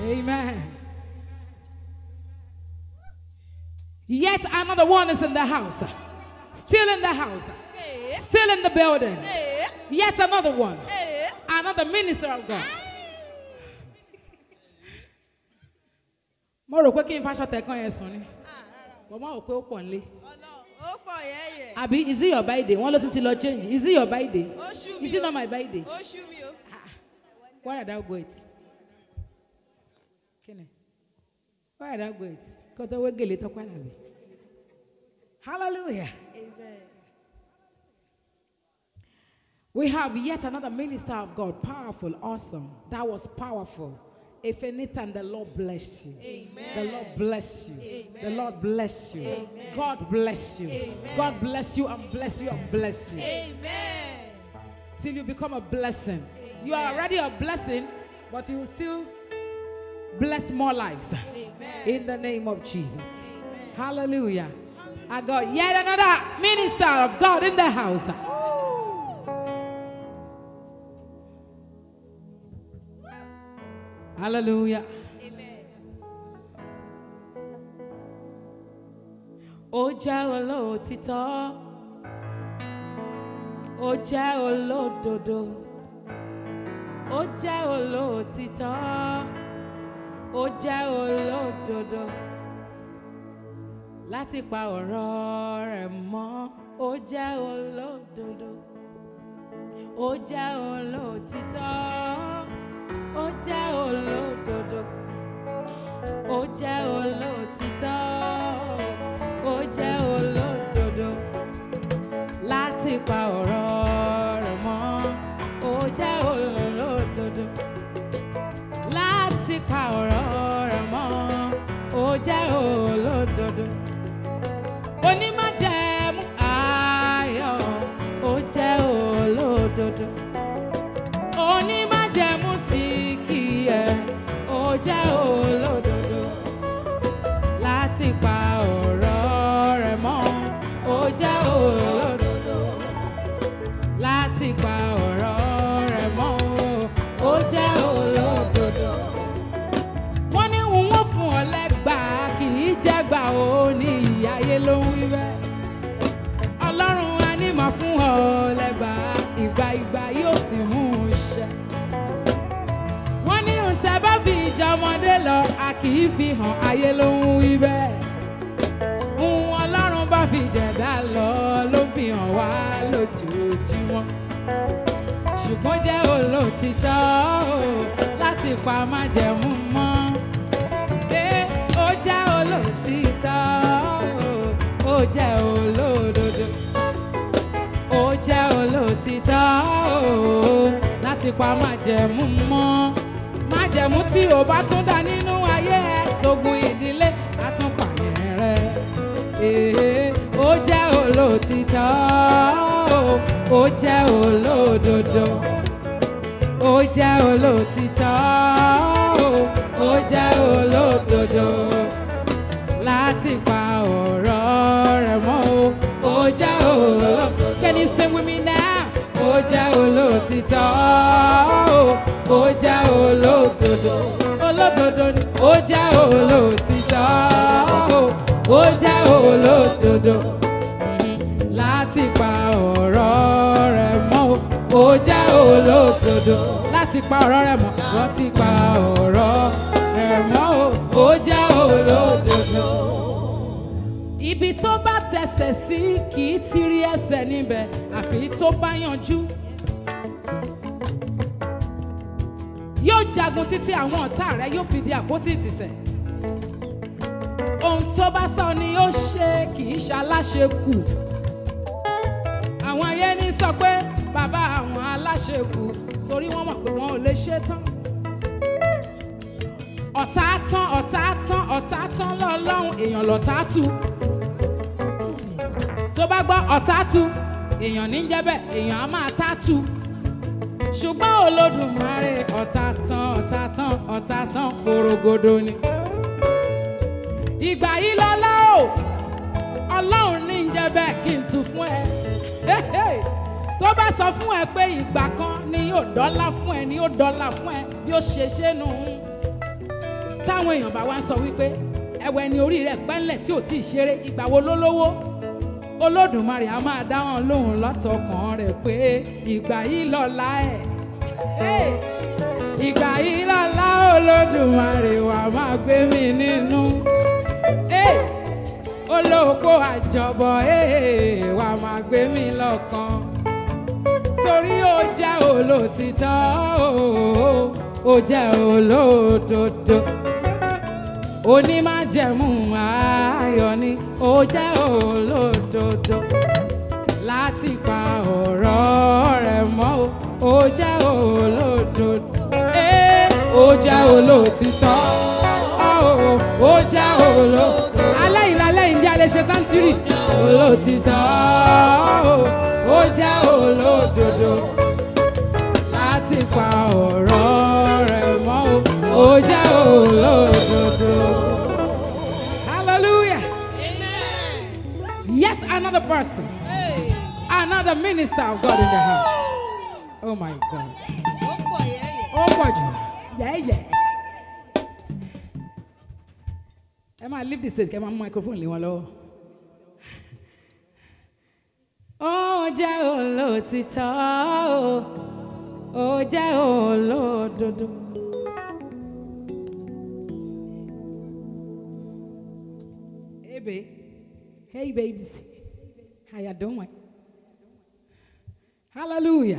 Amen. Yet another one is in the house. Still in the house. Ee, Still in the building. ee, Yet another one. ee. Another minister of God. Mo rò pé kí n faṣọ tẹ̀kan yẹn sùn ni. Mo máa rò pé ó pọ̀ nílé. Ọlọ́run, ó pọ̀ yẹ́yẹ́. Àbí is it your birthday? Wọ́n ló tún ti lọ change. Is it your birthday? Ó ṣú mi Is it o. not my birthday? Ó ṣú mi o. Why did I go it? Kíni? Why did I go it? Kó tó wé gèlè tó padà bí. Hallelujah. Amen. We have yet another minister of God, powerful, awesome. That was powerful. If anything, the Lord bless you. The Lord bless you. The Lord bless you. God bless you. God bless you and bless you and bless you. Amen. Till you become a blessing. You are already a blessing, but you will still bless more lives. In the name of Jesus. Hallelujah. I got yet another minister of God in the house. Hallelujah. Amen. Ó jẹ́ olóòtítọ́. Ó jẹ́ olódodo. Ó jẹ́ olóòtítọ́. Ó jẹ́ olódodo. Láti pa ọ̀rọ̀ rẹ̀ mọ́. Ó jẹ́ olódodo. Ó jẹ́ olóòtítọ́. Ó jẹ́ olódodo. Ó jẹ́ olóòtítọ́. Ó jẹ́ olódodo. Láti pa ọ̀rọ̀ rẹ̀ mọ́. Ó jẹ́ olódodo. Láti pa ọ̀rọ̀ rẹ̀ mọ́. Ó jẹ́ olódodo. Onímájẹ̀mú ayọ̀. Ó jẹ́ olódodo. Onímájẹ̀mú tí kì í yẹ̀. Ó jẹ́ olódodo láti pa ọ̀rọ̀ rẹ̀ mọ́. Ó jẹ́ olódodo láti pa ọ̀rọ̀ rẹ̀ mọ́. Ó jẹ́ olódodo. Wọ́n ní òun ó fún ọ lẹ́gbàá kì í jẹ́gbà ó ní ìyáyé ló ń wí bẹ́ẹ̀. Ọlọ́run á ní màá fún ọ lẹ́gbàá ìgbà ìgbà yóò sì mú un ṣẹ wọ́n ní ǹtẹ́ bá fi ìjà ọmọdé lọ a kì í fi hàn ayé ló ń wí bẹ́ẹ̀. Ohun ọlọ́run bá fi jẹ̀dá lọ ló fi hàn wá lójoojúmọ́. Ṣùgbọ́n jẹ́ olóòtítọ́ o, láti pa májẹ̀mú mọ́. Ẹ ó jẹ́ olóòtítọ́ o, ó jẹ́ olódodo ó jẹ́ olóòtítọ́ o, láti pa májẹ̀mú mọ́. májẹ̀mú tí ò bá tún dá nínú ayé ẹ tógun ìdílé àtúnpàyẹ̀ rẹ. Èé, ó jẹ́ olóòtítọ́ o, ó jẹ́ olódodo. ó jẹ́ olóòtítọ́ o, ó jẹ́ olódodo láti pa ọ̀rọ̀ rẹ̀ mọ́ o. Ó jẹ́ olóòtítọ́. Can you sing with me now? Ó jẹ́ olóòtítọ́ o. Ó jẹ́ olódodo. Olódodo ni. Ó jẹ́ olóòtítọ́ o. Ó jẹ́ olódodo. Láti pa ọ̀rọ̀ rẹ̀ mọ́ o. Ó jẹ́ olódodo. Láti pa ọ̀rọ̀ rẹ̀ mọ́. Láti pa ọ̀rọ̀ rẹ̀ mọ́ o. Ó jẹ́ olódodo ibi tó bá tẹsẹ̀ sí kì í ti rí ẹsẹ̀ níbẹ̀ àfi tó bá yanjú. yóò jagun títí àwọn ọ̀tá rẹ̀ yóò fi di àpótí ìtìsẹ̀. ohun tó bá sọ ni yóò ṣe kì í ṣaláṣe kù. àwọn ayé ní sọ pé bàbá àwọn aláṣẹ kù torí wọ́n mọ̀ pé wọn ò lè ṣe tán ọ̀tá tán ọ̀tá tán ọ̀tá tán lọ́lọ́run èèyàn lọ̀tá tu. tó bá gbọ́ ọ̀tá tu èèyàn ní jẹ́ bẹ́ẹ̀ èèyàn á máa tá tu. ṣùgbọ́n olódùmarè ọ̀tá tán ọ̀tá tán ọ̀tá tán korogodo ni. ìgbà yìí lọ́lá o ọlọ́run ní jẹ́ bẹ́ẹ̀ kí n tu fún ẹ. tó bá sọ fún ẹ pé ìgbà kan ni yóò dọ́là fún ẹ ni yóò dọ́là fún ẹ bí ó ṣe ṣe nù. táwọn èèyàn bá wá ń sọ wípé ẹ̀wẹ̀ ni orí rẹ̀ pẹ́ńlẹ̀ tí ò tí ì ṣeré ìgbà wo ló lówó olódùmarè a máa dá wọn lóhùn látọkàn rẹ̀ pé ìgbà yìí lọ́la ẹ̀ Hey! ìgbà yìí lọ́la olódùmarè wà máa gbé mi nínú Hey! olóòpó àjọbọ̀ hey! wà máa gbé mi lọ́kàn torí ó jẹ́ olótìtọ́ o, ó jẹ́ olódodo onímájẹ̀mú ayọ̀ ni ó jẹ́ olódodo láti pa ọ̀rọ̀ rẹ̀ mọ́ o, ó jẹ́ olódodo Ee, ó jẹ́ olótìtọ́ o, ó jẹ́ olódodo alẹ́ yìí lálẹ́ yìí bí a lè ṣe tántírì olótìtọ́ o, ó jẹ́ olódodo láti pa ọ̀rọ̀ rẹ̀ mọ́ o, ó jẹ́ olódodo. Hallelujah. Amen. Yet another person, Hey. another minister of God in the house. Oh my God. Ó pọ̀ yẹ́yẹ́. Ó pọ̀ jù. Yẹ́yẹ́. Ẹ máa leave the stage kẹ́ ẹ máa mú microphone lé wọn lọ́wọ́. Ó jẹ́ olóòtítọ́ o, ó jẹ́ olódodo. Hey babe, hey babes, how you doing? Hallelujah.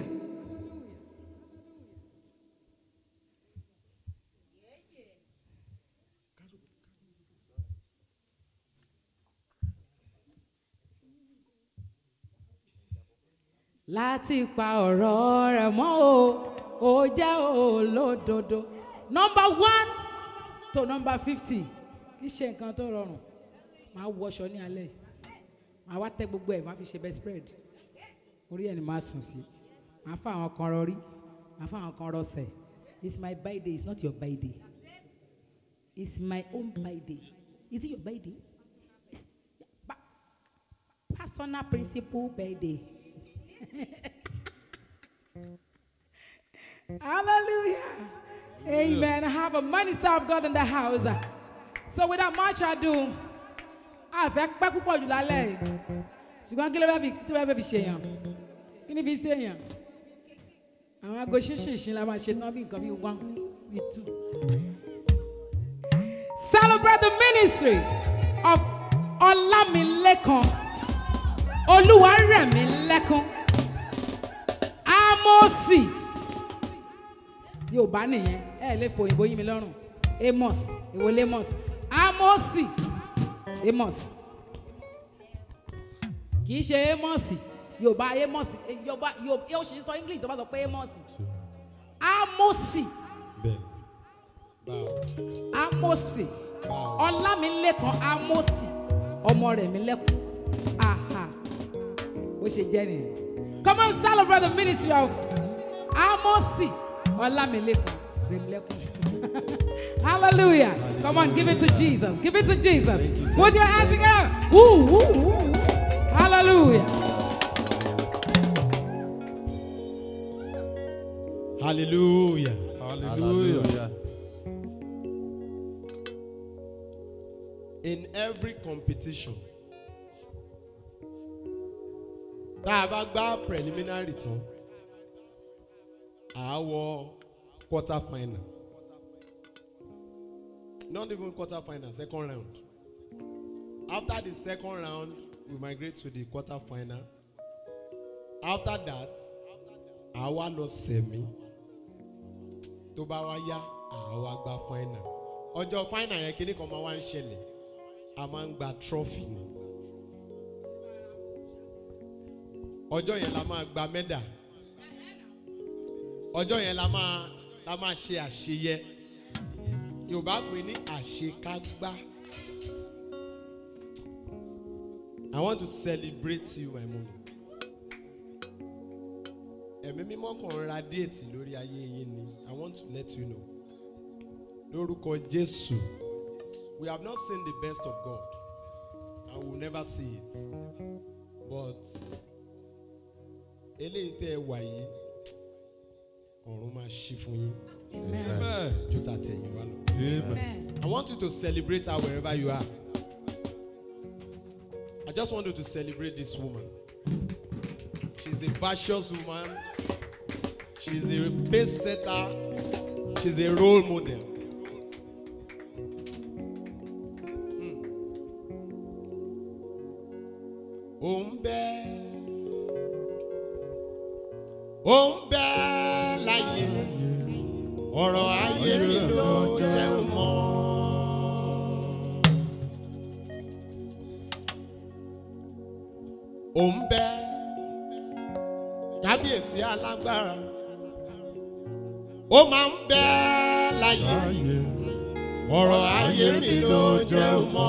láti pa ọ̀rọ̀ rẹ̀ mọ́ o ó jẹ́ olódodo number one to number fifty kì í ṣe nǹkan tó rọrùn máa wọṣọ ní alẹ́ yìí máa wá tẹ́ gbogbo ẹ̀ máa fi ṣe best spread orí ẹ̀ ni máa sùn sí máa fa àwọn kan rọrí máa fa àwọn kan rọsẹ̀ it's my birthday it's not your birthday it's my own birthday is it your birthday it's pa personal principle birthday. Hallelujah. Amen. I have a minister of God in the house. So without much ado, a fẹ́ pẹ́ púpọ̀ jù lálẹ́ yìí. Ṣùgbọ́n kí ló fẹ́ fi kí ló fẹ́ fi ṣèyàn? Kí ni fi ṣèyàn? Àwọn aago ṣínṣìnṣìn la máa ṣe tán bí nǹkan bí one bí two. Celebrate the ministry of Olamilekan Olúwarẹ̀mílẹ́kún Amosi Yorùbá nìyẹn ẹ lè fò òyìnbó yín mi lọ́rùn Amos èwo lamos Amosi Amos kì í ṣe Amos Yorùbá Amos eh, Yorùbá Yorùbá yóò ṣe sọ English tó bá sọ pé Amos Amosi bẹ́ẹ̀ báwo Amosi báwo Ọlámilékan Amosi ọmọ rẹ̀ mi lẹ́kùn aha ó ṣe jẹ́ nìyẹn come on celebrate the ministry of Amosi Ọlámilékan rẹ̀ mi lẹ́kùn hallelujah come on give it to Jesus give it to Jesus put your hands together woo woo woo hallelujah hallelujah Hallelujah. in every competition tá a bá gbá preliminary tán à á wọ quarter final not even quarter final second round after the second round we migrate to the quarter final after that à á wá lọ sẹ̀mí tó bá wá yá à á wá gba final ọjọ́ final yẹn kíní kan máa wá ń ṣẹlẹ̀ a máa ń gba trophy ni ọjọ́ yẹn la máa gba mẹ́dà ọjọ́ yẹn la máa la máa ṣe àṣeyẹ yorùbá pè ní àṣekágbá I want to celebrate you my mom ẹ̀mí mímọ́ kan ra déètì lórí ayé yín ni I want to let you know lórúkọ Jésù. We have not seen the best of God and we will never see it. But eléyìí tẹ́ ẹ wà yìí ọ̀run máa ṣí fún yín Amen. Amen. ju tàtẹ̀yìn wá lọ. Amen. Amen. I want you to celebrate her wherever you are. I just want you to celebrate this woman. She's a virtuous woman. She's a pace setter. She's a role model. Hmm. Ó ń bẹ ó ń bẹ láyé ọ̀rọ̀ ayé mi ló jẹ́ mọ́. Ó ń bẹ kábíyèsí alágbára ó máa ń bẹ láyé ọ̀rọ̀ ayé mi ló jẹ́ mọ́.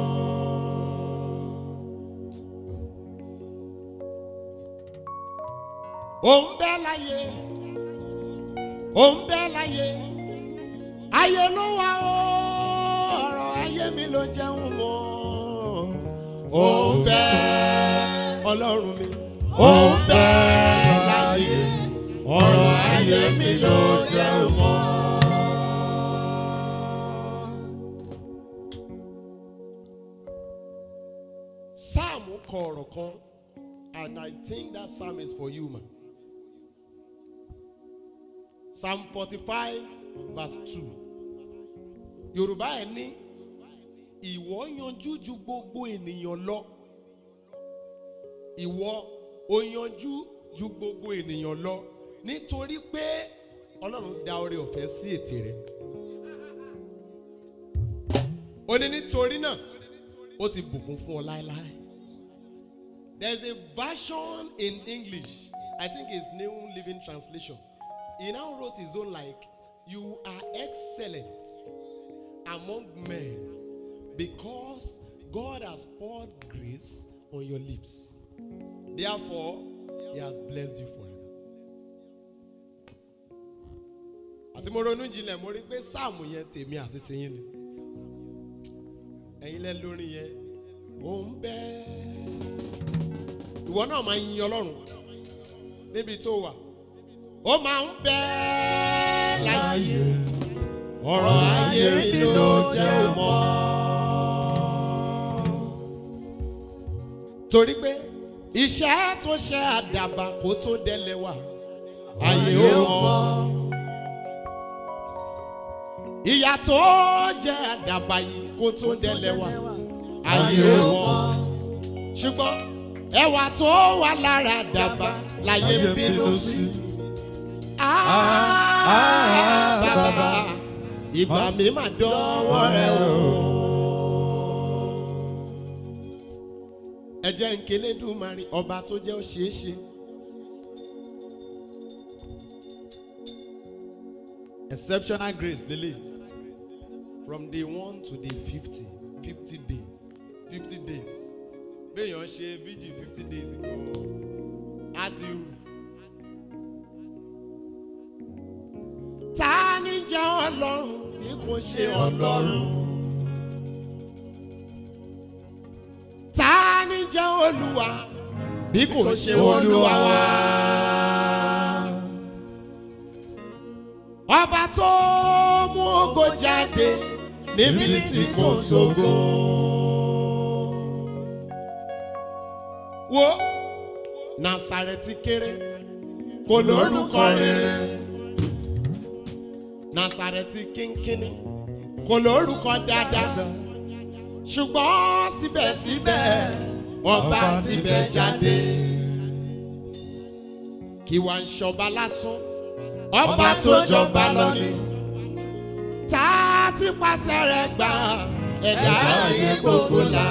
Ó ń bẹ láyé ó ń bẹ láyé ayé ló wà ó ọ̀rọ̀ ayé mi ló jẹun mọ́ ó ń bẹ ọlọ́run mi ó ń bẹ láyé ọ̀rọ̀ ayé mi ló jẹun mọ́. Sáàmù kọ ọ̀rọ̀ kan and I think that psalm is for you ma. Psalm forty-five verse two. Yorùbá ẹ̀ ní ìwọ yanjú ju gbogbo ènìyàn lọ. Ìwọ o yanjú ju gbogbo ènìyàn lọ nítorí pé Ọlọ́run dá oore ọ̀fẹ́ sí ètè rẹ̀. Ó ní nítorí náà ó ti bùkún fún ọ láéláé. There's a version in English. I think it's New Living Translation. He now wrote his own like, You are excellent among men because God has poured grace on your lips. Therefore, He has blessed you forever. Àti mo ronú jinlẹ̀ mo rí pé sáàmù yẹn tèmi àti tiyín ni. Ẹ̀yin lẹ lórí yẹn, ó ń bẹ́ẹ̀ ìwọ náà máa yin ọlọ́run níbi tó wà ó máa ń bẹ láyé ọ̀rọ̀ ayé mi ló jẹ́ mọ́. torí pé iṣẹ́ tó ṣe àdàbà kó tó délẹ̀ wá ayé ó mọ́. ìyà tó jẹ́ àdàbà yìí kó tó délẹ̀ wá ayé ó mọ́. ṣùgbọ́n ẹwà tó wà lára dàbà láyé ń bínú sí. Ah, bàbá ìgbà mi máa dánwọ́ rẹ o. ẹ jẹ́ nkélé dùmarì ọba tó jẹ́ òṣèṣe. exceptional grace lele from day one to day fifty fifty days fifty days béèyàn ṣe vigil fifty days ago á ti rù. ta ni jẹ́ ọlọ́run bí kò ṣe ọlọ́run. ta ni jẹ́ olúwa bí kò ṣe olúwa wa. ọba tó mú ògo jáde níbi tí kò sógo. wo nasareti kéré kò lórúkọ rere nasareti kínkínní kò lórúkọ dáadáa ṣùgbọ́n síbẹ̀síbẹ̀ ọba tibẹ̀ jáde kí wàá ń ṣọba lásán ọba tó jọba lọ ni tá a ti pàṣẹ rẹ̀ gbà ẹ̀dá ayé gbogbo la.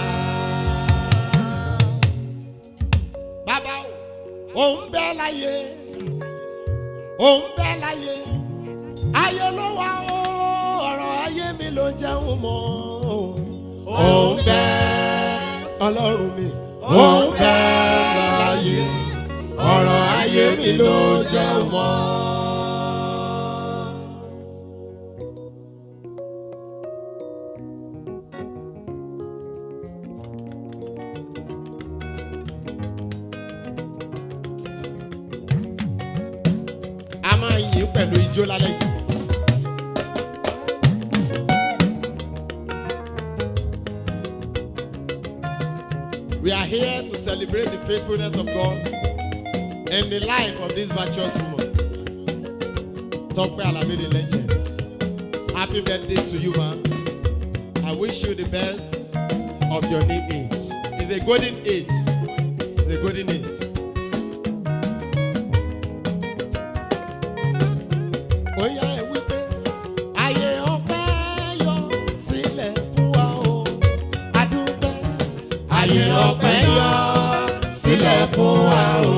bàbá o òun bẹ láyé òun bẹ láyé ayé ló wà ó ọ̀rọ̀ ayé mi ló jẹun mọ́ òun bẹ ọlọ́run mi òun bẹ láyé ọ̀rọ̀ ayé mi ló jẹun mọ́. a máa yìn pẹ̀lú ijó lálẹ́ yìí. We are here to celebrate the faithfulness of God and the life of this virtuous woman. Tope Alabi the legend. Happy birthday to you, man. I wish you the best of your new age. It's a golden age. It's a golden age. Oya ẹ wípé ayé ọpẹ́ yọ sílẹ̀ fún wa o. Adúpẹ́. Ayé ọpẹ́ yọ sílẹ̀ fún wa o.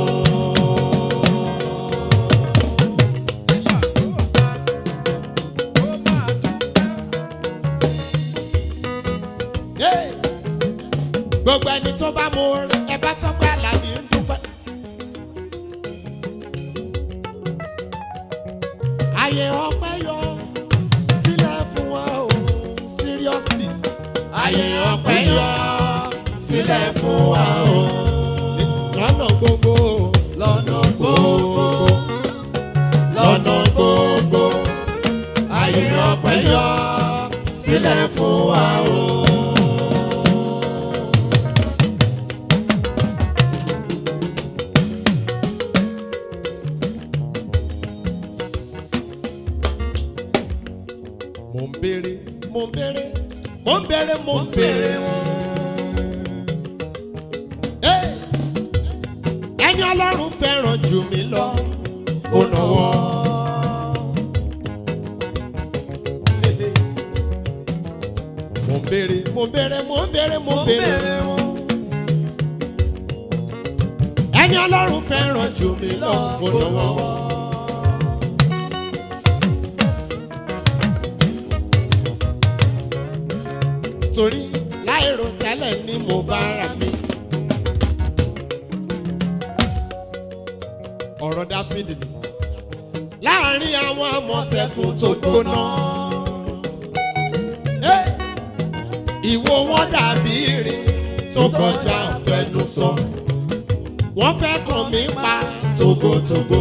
Hey! Gbogbo ẹni tó bá mú orin ẹ bá tọ́pẹ́ àlàbí ń dúpẹ́. Ayé ọpẹ́ yọ sílẹ̀ fún wa o. Seriously. Ayé ọpẹ́ yọ sílẹ̀ fún wa o. Lọ́nà gbogbo. Lọ́nà gbogbo. Lọ́nà gbogbo. Ayé ọpẹ́ yọ sílẹ̀ fún wa o. mo ń béèrè mo ń béèrè mo ń béèrè mo ń béèrè wọn. Hey! ẹni ọlọ́run fẹ́ràn jù mí lọ ó nọwọ́. mo ń béèrè mo ń béèrè mo ń béèrè mo ń béèrè wọn. ẹni ọlọ́run fẹ́ràn jù mí lọ ó nọwọ́. torí láìrò tẹ́lẹ̀ ni mo bá ra mi. ọ̀rọ̀ dáfídì ni. láàárín àwọn àmọ̀tẹ́kùn tó gbóná. Hey! ìwo wọn dàbí irin tó kọjá àfẹnusọ. wọ́n fẹ́ kàn mí pa togotogo.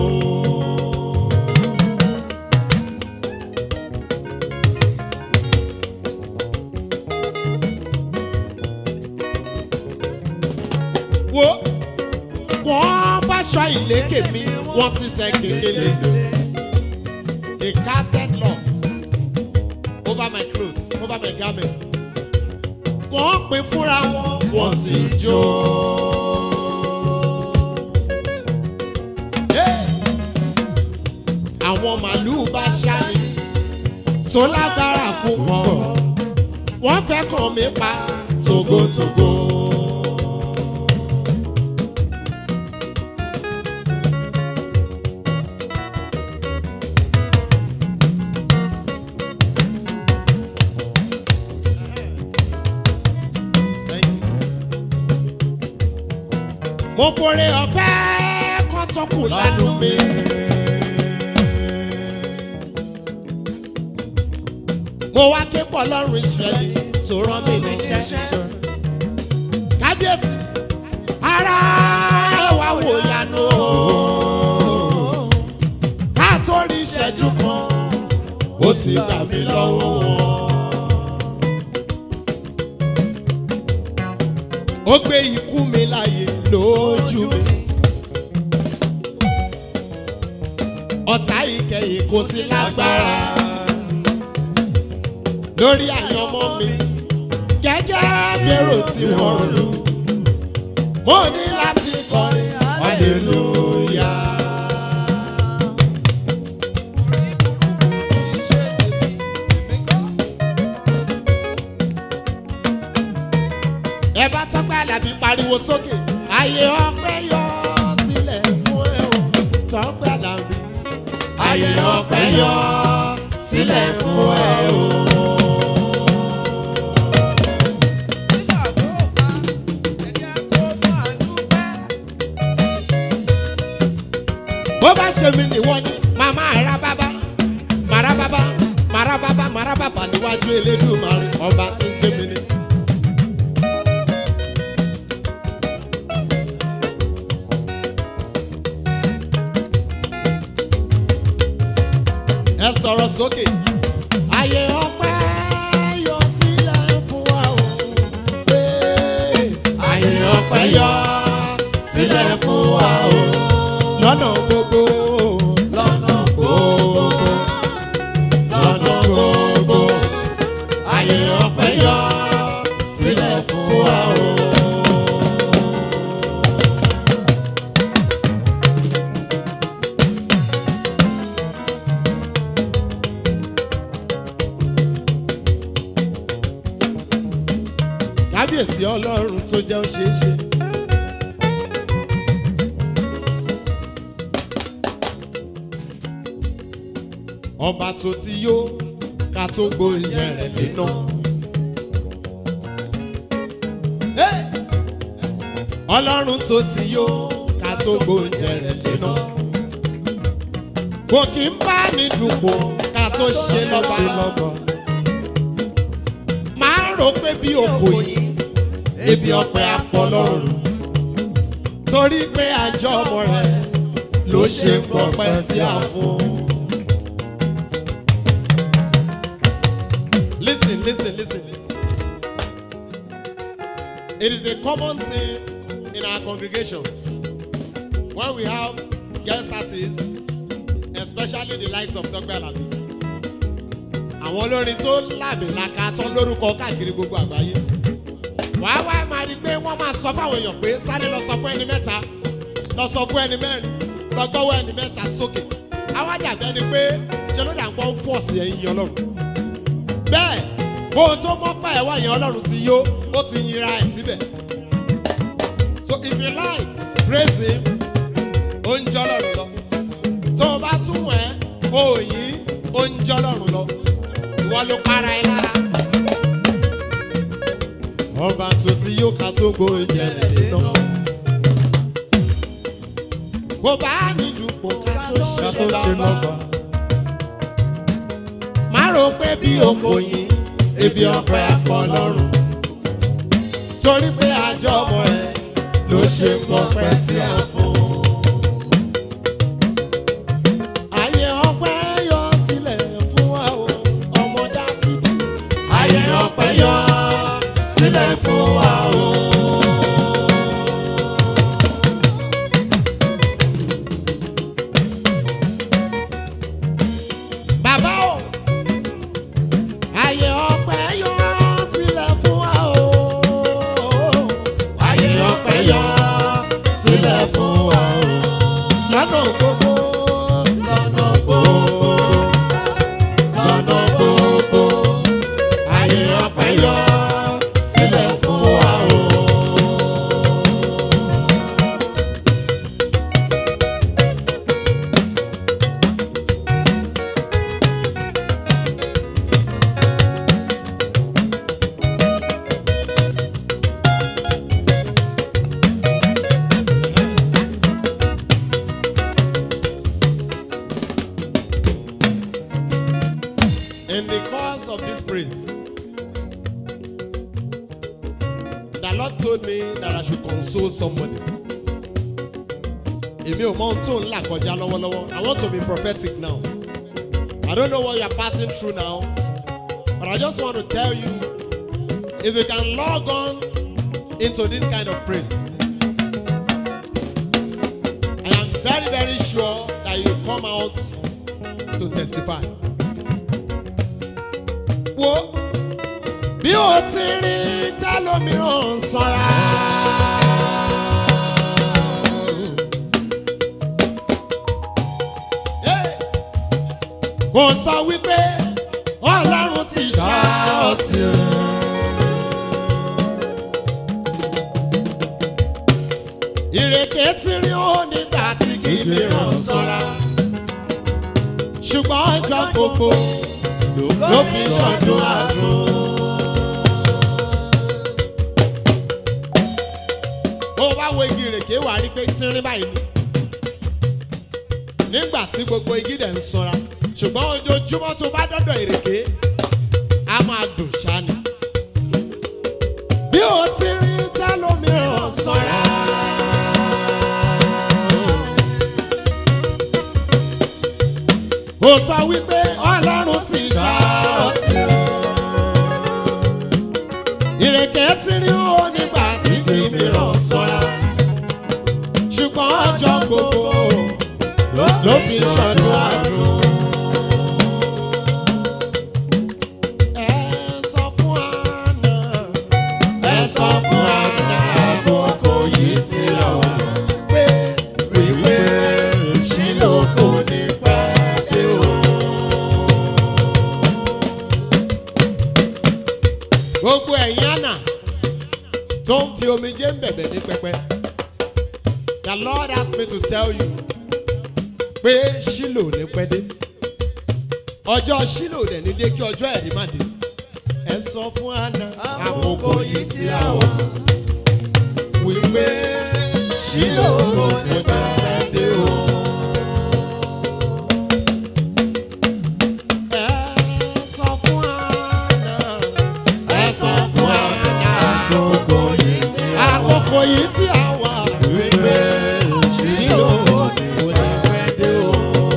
wo wọ́n bá ṣọ ìlékè mi wọ́n ṣiṣẹ́ kékeré they casted law over my clothes over my garment wọ́n pín fúnra wọn wọ́n sì jó. Hey! àwọn màlúù bá ṣáni tó lágbára púpọ̀ wọ́n fẹ́ kàn mí pa togotogo. mo forí ọ̀fẹ́ kan tó kù lánàá mi. mo wá ké pọ̀ lọ́rùn ìṣẹ̀lẹ̀ tó rán mi níṣẹ́. kábíyèsí ara ẹ wá wò yanu o. ká tó rí ìṣẹ́jú kan ó ti gbà mí lọ́wọ́ wọn. ó gbé ikú mi láàyè lójú mi. ọ̀tá ìkẹyìn kò sí lágbára lórí àyànmọ́ mi gẹ́gẹ́ bẹ́rò tí wọ́n lù. mo ní láti kọrin hallelujah. ẹ bá tọ́pẹ́ àlàbí pariwo sókè ayé ọpẹ́ yọ sílẹ̀ fún ẹ o tọ́pẹ́ àlàbí ayé ọpẹ́ yọ sílẹ̀ fún ẹ o. bó bá ṣe mí nìwọ ni màmá ara bábá màrá bábá màrá bábá màrá bábá níwájú elédùnmarè ọba tí ń jẹ́ mi ni. ẹ sọ̀rọ̀ sókè. ayé ọpẹ́ yọ sílẹ̀ fún wa o. Ayé ọpẹ́ ọpẹ́ yọ sílẹ̀ fún wa o. lọ́nà gbogbo lọ́nà gbogbo lọ́nà gbogbo ayé ọpẹ́ yọ sílẹ̀ fún wa o. kábíyèsí ọlọ́run tó jẹ́ ó ṣeé ṣe. ọba tó ti yó ká tó gbóúnjẹ rẹ̀ léná. Hey! ọlọ́run tó ti yó ká tó gbóúnjẹ rẹ̀ léná. kò kí ń bá ní dùpọ̀ ká tó ṣe lọ́ba máa ń rò pé bí òkò yìí ebi ọpẹ apọlọrun torí pé àjọ ọmọ rẹ ló ṣe pọpẹ tí a fún. listen listen listen it is a common thing in our congregations when we have guest artists especially the likes of tọgbẹ alabi àwọn olórin tó làbìlaka tó lórúkọ káàkiri gbogbo àgbáyé wàá wá máa rí i pé wọ́n máa sọ fáwọn èèyàn pé sáré lọ sọ fún ẹni mẹ́ta lọ sọ fún ẹni mẹ́rin lọ gbọ́wọ́ ẹni mẹ́ta sókè àwa dàbí ẹni pé ṣe ló dà ń pọ́n fọ́ọ̀sì ẹ̀yìn yan ọlọ́run bẹ́ẹ̀ bó o tó mọ́ pa ẹ̀wá yẹn ọlọ́run ti yó ó ti yinra ẹ̀ síbẹ̀ so if you like praise him ó ń jọ́ lọ́run lọ tó o bá tún wẹ̀ ó yí ó ń jọ́ lọ́run lọ ìwọ ló para ẹ lára ọba tó ti yóò ká tó gbóúnjẹ rẹ̀ léná. bó bá ní dùpò ká tó ṣe lọ́ba. má rò pé bí oko yìí ebi ọpẹ apọ lọ́rùn. torí pé àjọ ọmọ rẹ ló ṣe pọpẹ tí a fún. ayé ọpẹ yọ sílẹ̀ fún wa o ọmọ dáfídì. ayé ọpẹ́ yọ sílẹ̀ fún wa o. Bàbá o, ayé ọpẹ́ yọ sílẹ̀ fún wa o. ayé ọpẹ́ yọ sílẹ̀ fún wa o. Lọ́nà gbogbo, lọ́nà gbogbo lọ́nà gbogbo ayé ọpẹ́ yọ sílẹ̀ fún wa o. in the course of this praise, the Lord told me that I should console somebody. Èmi ò mọ ohun tó ń là kọjá lọ́wọ́lọ́wọ́. I want to be prophetic now. I don't know what you are passing through now, but I just want to tell you if you can log on into this kind of praise, I am very, very sure that you come out to testify. Wo bí o ti rí tẹ́lómìíràn sanra. Hey! Kò sọ wípé Ọlọ́run ti ṣá ọtí. Ìrèké ti rí ó nígbà tí kì í mìíràn sanra. Ṣùgbọ́n ọjọ́ gbogbo ló fi ṣọdún àdùn. bó o bá wo igi ìrèké wà á rí pé tínrín báyìí ni nígbà tí gbogbo igi dẹ̀ ń sanra ṣùgbọ́n ojoojúmọ́ tó bá dọ́dọ̀ ìrèké á máa dùn ṣáni. bí o ti rí tẹ́lómìíràn sanra. ó sọ wípé ọlọ́run ti ṣá ọtí. ìrèké tí rí ó nígbà tí kì í mìíràn sọ gbogbo ẹ̀yin àná tó ń fi omijé ń bẹ̀bẹ̀ ní pẹpẹ. the lord asked me to tell you pé ṣílò ní pẹ́ dé ọjọ́ ṣílò dẹ̀ ní dé kí ọjọ́ ẹ̀rí má dé ẹ sọ fún àná àkókò yìí tí a wà wípé ṣílò ní pẹ́ dé o. Ẹ sọ fún àná, ẹ sọ fún àná, Àkókò yìí tí a wà. àkókò yìí tí a wà wípé ṣílò ní pẹ́ dé o.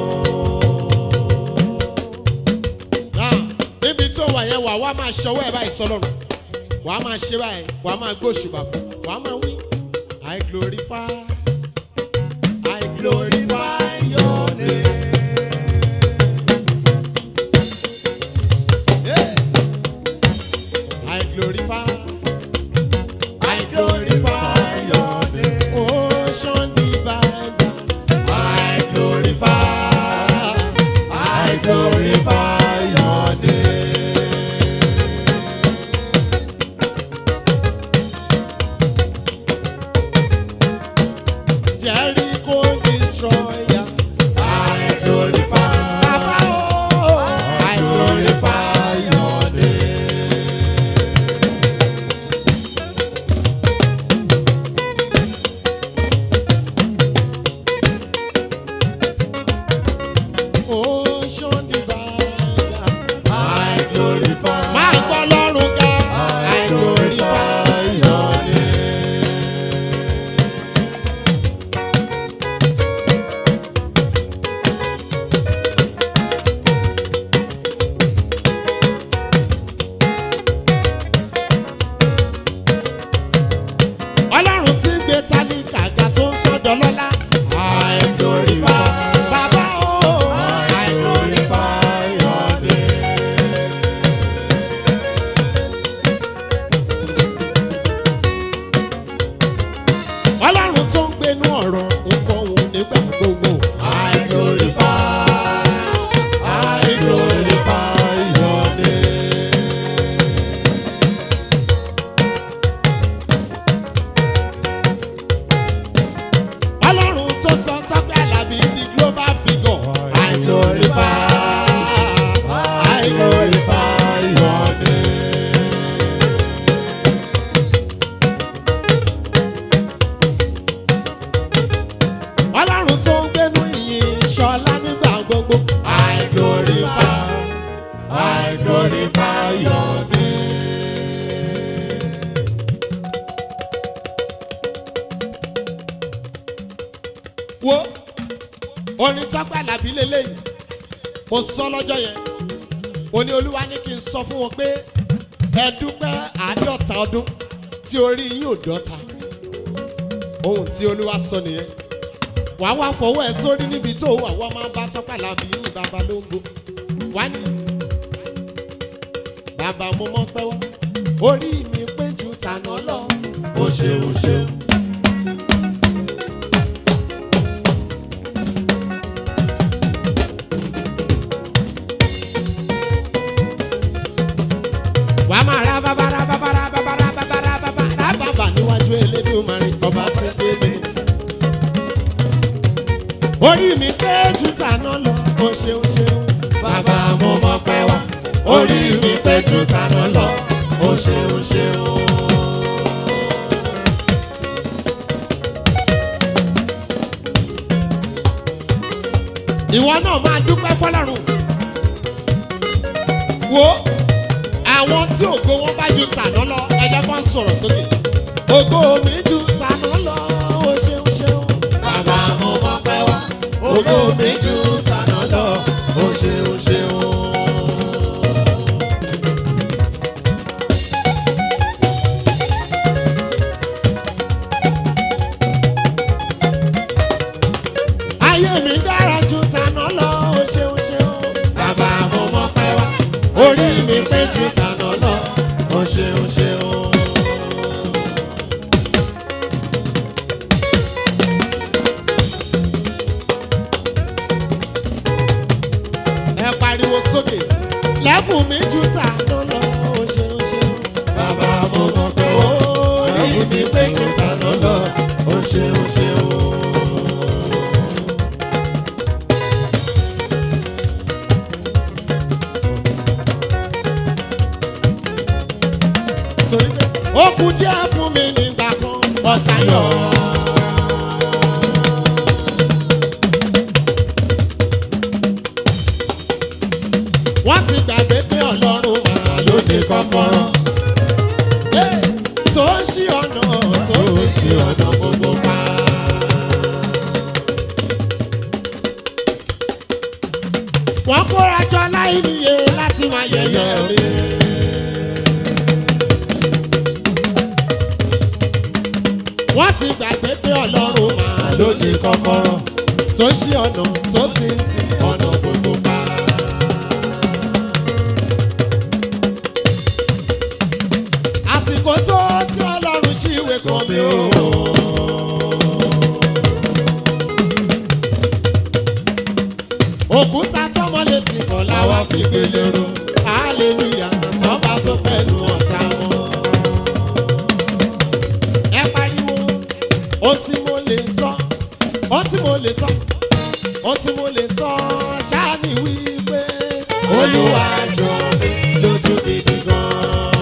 Náà, níbi tó wà yẹn wà wá máa ṣọwọ́ ẹ̀ báyìí sọlọ́run wà á máa ṣe báyìí wà á máa gbóṣùbà fún wà á máa wí. I glorify I glorify your name. Yeah. I glorify I glorify your name. Ocean divine. I glorify I glorify your name. Jericho destroyer. I glorify, Baba oh, I glorify your name. ocean divine. I glorify, Máa gbọ́ lọ́rùn ga. I glorify. your name. Ọlọ́run tí ń gbé tálíkà ga tó ń sọ́dọ̀ lọ́lá. I glorify, Bàbá o. I glorify your name. Ọlọ́run tó ń gbénú ọ̀rọ̀ nǹkan òun nígbà gbogbo. I glorify, I glorify your name. Ọlọ́run tó sọ tọ́pẹ́ àlàbí di global figure. I glorify, I glorify your name. Ọlọ́run tó ń gbénú ìyìn ṣọlá nígbà gbogbo. I glorify, I glorify your name. wo orin tọ́pẹ́ àlàbí lélẹ́yìn mo sọ lọ́jọ́ yẹn mo ní olúwa ní kí n sọ fún wọn pé ẹ dúpẹ́ àádọ́ta ọdún tí orí yín ò dọ́ta ohun tí olúwa sọ nìyẹn wàá wá fọwọ́ ẹ sórí níbi tó wà wọ́n máa bá tọ́pẹ́ àlàbí ní bàbá lóńgbò wá ní bàbá mo mọ́ pẹ́ wá orí mi pé ju tànà lọ O ṣeun, o ṣeun. wà á máa ra bàbá ra bàbá ra bàbá ra bàbá ra bàbá ra bàbá níwájú elédùnmarè ọba tí ń gbé mi. orí mi pé jù tàná lọ o ṣeun ṣeun. Bàbá mo mọ̀ pé wá, orí mi pé jù tàná lọ. O ṣeun, o ṣeun. ìwọ náà máa dúpẹ́ fọlọ́run. wo àwọn tí ògo wọn bá ju tàná lọ ẹjẹ kan sọ̀rọ̀ sókè. ògo mi ju tàná lọ o ṣeun ṣeun. Bàbá mo mọ̀ pé wá, ògo mi jù tàná lọ. O ṣeun, o ṣeun. ayé mi dára ju tàná lọ o ṣeun ṣeun. Bàbá mo mọ̀ pé wá, orí mi pé jù tàná lọ. O ṣeun, o ṣeun. ẹ pariwo sókè lẹ́bùn mi ju tàná lọ o ṣeun ṣeun. torí pé ó kú díẹ̀ fún mi nígbà kan ọ̀tá yọ̀. wọ́n ti gbàgbé pé ọlọ́run máa lóde kọ́kọ́rọ́. Hey, tó ń ṣí ọ̀nà tó sì ti ọ̀nà gbogbo pa. wọ́n kóra jọ láì níye láti máa yẹ̀yẹ́ mi. wọ́n ti gbàgbé pé ọlọ́run máa lóde kọ́kọ́rọ́ tó ń ṣí ọ̀nà tó sì ń ti ọ̀nà gbogbo pa. àsìkò tó tí ọlọ́run ṣí ìwé kan mi o. òkúta tọmọ lè ti kọ̀ láwa fi gbélé ro hallelujah sọ́ba tó pẹ̀lú ọ̀tá wọn. ẹ pariwo ohun tí mo lè sọ ohun tí mo lè sọ ohun tí mo lè sọ ṣáà ní wípé olúwa jọ mi lójú gidi gan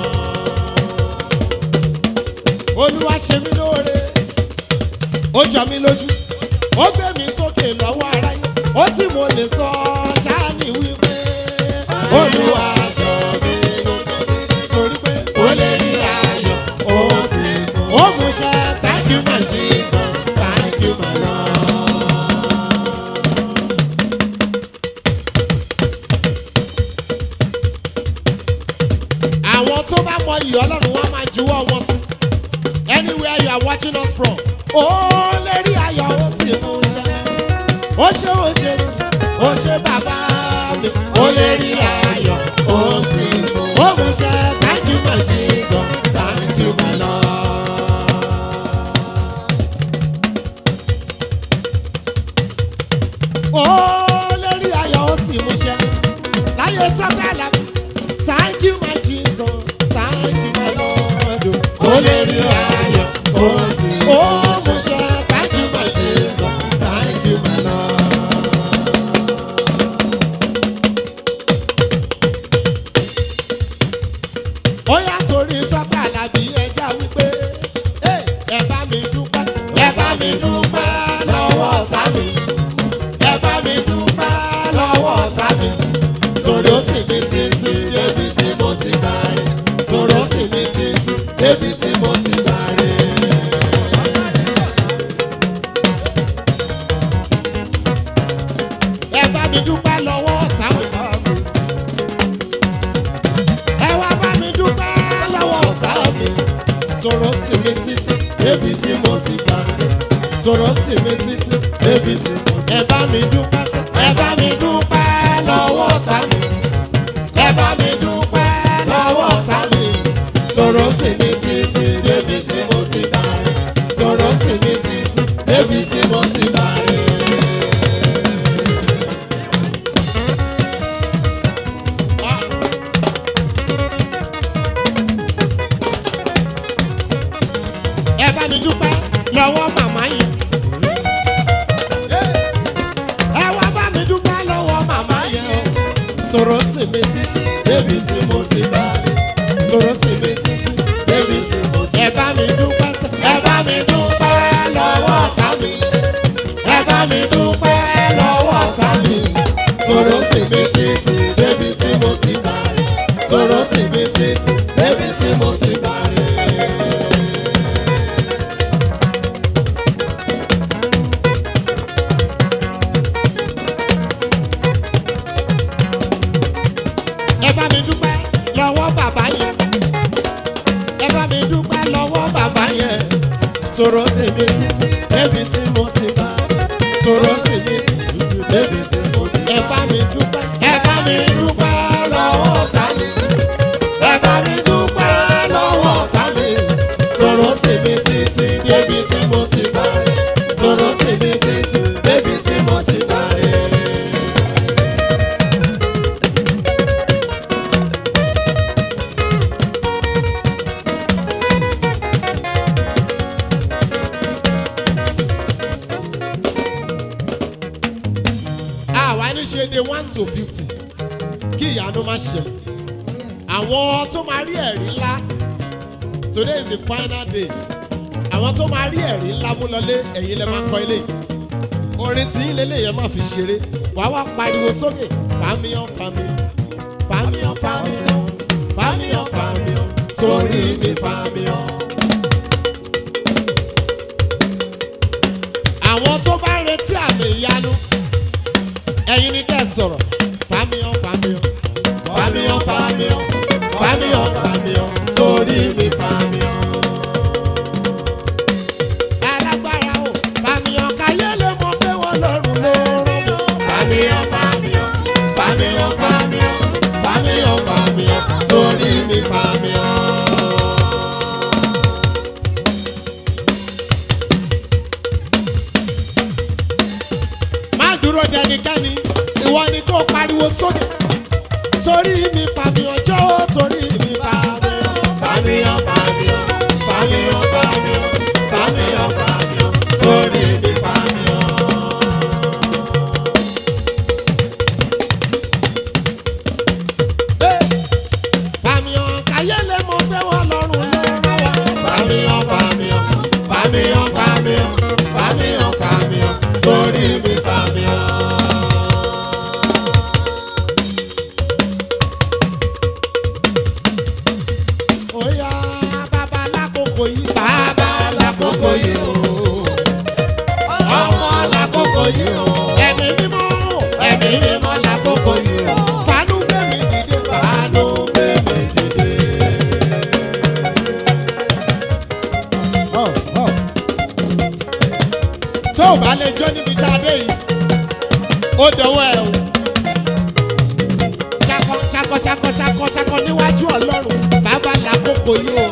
olúwa ṣe mí lóore ó jọ mí lójú ó gbé mi sókè lọ́wọ́ aráyé ó tí mo lè sọ ṣáàní wípé olúwa jọ mí lójú torí pé ó lè rí ayọ̀ ó sì ó mú ṣe thank you my jesus thank you my lord. àwọn tó bá mọ iyì ọlọ́run wọn máa juwọ́ wọn sí anywhere you are watching us from. ó lè rí ayọ̀ ó sì mú ṣe. ó ṣe ó jésù ó ṣe bàbá mi. ó lè rí ayọ̀ ó sì mú. ó mú ṣe thank you my jesus thank you my lord. ó lè rí ayọ̀ ó sì mú ṣe. láyé sọ́kàlà thank you my jesus thank you my lord. ó lè rí ayọ̀ ó sì mú ṣe. thank you my jesus thank you my lord. ó yà torí tọ́pẹ́ àlàbí ẹja wípé "Hey, ẹ bá mi dúpẹ́ ẹ bá mi dúpẹ́ lọ́wọ́ ọ̀tá mi ẹ bá mi dúpẹ́ lọ́wọ́ ọ̀tá mi torí ó sì mi títí débi tí mo ti gbà rè torí ó sì mi títí débi tí mo ti gbà rè. ẹ bá mi dúpẹ́ lọ́wọ́ ọ̀tá mi. ẹ wá bá mi dúpẹ́ lọ́wọ́ ọ̀tá mi. tòró sì mi títí débi tí mo ti gbà rè tòró sì mi títí débi tí mo ti. ẹ bá mi dúpẹ́ sẹ́. ẹ bá mi dúpẹ́ lọ́wọ́ ọ̀tá mi. ẹ bá mi dúpẹ́ lọ́wọ́ ọ̀tá mi. tòró sì mi títí débi tí mo ti gbà rè tòró sì mi títí débi tí mo ti gbà rè. Ah. ẹ bá mi dúpẹ́ lọ́wọ́ màmá yẹn. ẹ wá bá mi dúpẹ́ lọ́wọ́ màmá yẹn o. tòró sì mi títí débi tí mo ti bá mi. tòró sì mi títí débi tí mo ti bá mi. ẹ bá mi dúpẹ́ sẹ́. ẹ bá mi dúpẹ́ lọ́wọ́ ọ̀tá mi. ẹ bá mi dúpẹ́ lọ́wọ́ ọ̀tá mi. tòró sì mi títí débi tí mo ti bá mi. tòró sì mi títí débi tí mo ti bá mi. ẹ bá mi dúpẹ́ lọ́wọ́ bàbá yẹn ẹ bá mi dúpẹ́ lọ́wọ́ bàbá yẹn tòró sì mi títí débi tí mo ti bá tòró sì mi títí débi tí mo ti bá ẹ bá mi dúpẹ́ ẹ bá mi dúpẹ́ lọ́wọ́ ọ̀tá mi ẹ bá mi dúpẹ́ lọ́wọ́ ọ̀tá mi tòró sì mi títí débi tí mo ti bá tòró sì mi títí débi tí mo ti bá rẹ̀. àwa ní ṣe de one to fifty kí ìyanu má ṣẹlẹ̀ àwọn tó máa rí ẹ̀rí ńlá today is the final day àwọn tó máa rí ẹ̀rí ńlá mú lọlé ẹ̀yin lẹ máa kọ ilé orin tí ilé lèyàn máa fi ṣeré wà á wá pariwo sókè fàmíyàn fàmíyàn fàmíyàn fàmíyàn fàmíyàn fàmíyàn torí mi fàmíyàn. àwọn tó bá retí àmì ìyanu ẹ̀yin ni kẹ́ ẹ sọ̀rọ̀ fàmíyàn fàmíyàn fàmíyàn fàmíyàn fàmíyàn fàmíyàn torí mi fàmíyàn alágbára o fàmìyàn káyé lè mọ pé wọn lọrùn ló rán mi. fàmìyàn fàmìyàn fàmìyàn fàmìyàn fàmìyàn fàmìyàn torí mi fàmìyàn. má dúró dẹnikẹ́ni ìwọ ni kó pariwo sókè torí mi fàmìyàn jọ́ torí mi fàmìyàn fàmìyàn fàmìyàn fàmìyàn fàmìyàn fàmìyàn fàmìyàn torí mi fàmìyàn. fàmìyàn káyé lè mọ pé wọn lọrùn ló rán wa. fàmìyàn fàmìyàn fàmìyàn fàmìyàn fàmìyàn fàmìyàn torí mi fàmìyàn. Oya bàbá lákòókò yìí. Bàbá lákòókò yìí o. Ọmọ lákòókò yìí o. Ẹ̀mí mímọ́ ẹ̀mí mímọ́ lákòókò yìí o. Fàánú gbé mi dìde. Fàánú gbé mi dìde. Tó o bá lè jó níbi tá a dé yìí, ó dọwọ́ ẹ o ṣakọ ṣakọ ṣakọ ṣakọ ṣakọ níwájú ọlọ́run bàbá làkókò yìí o.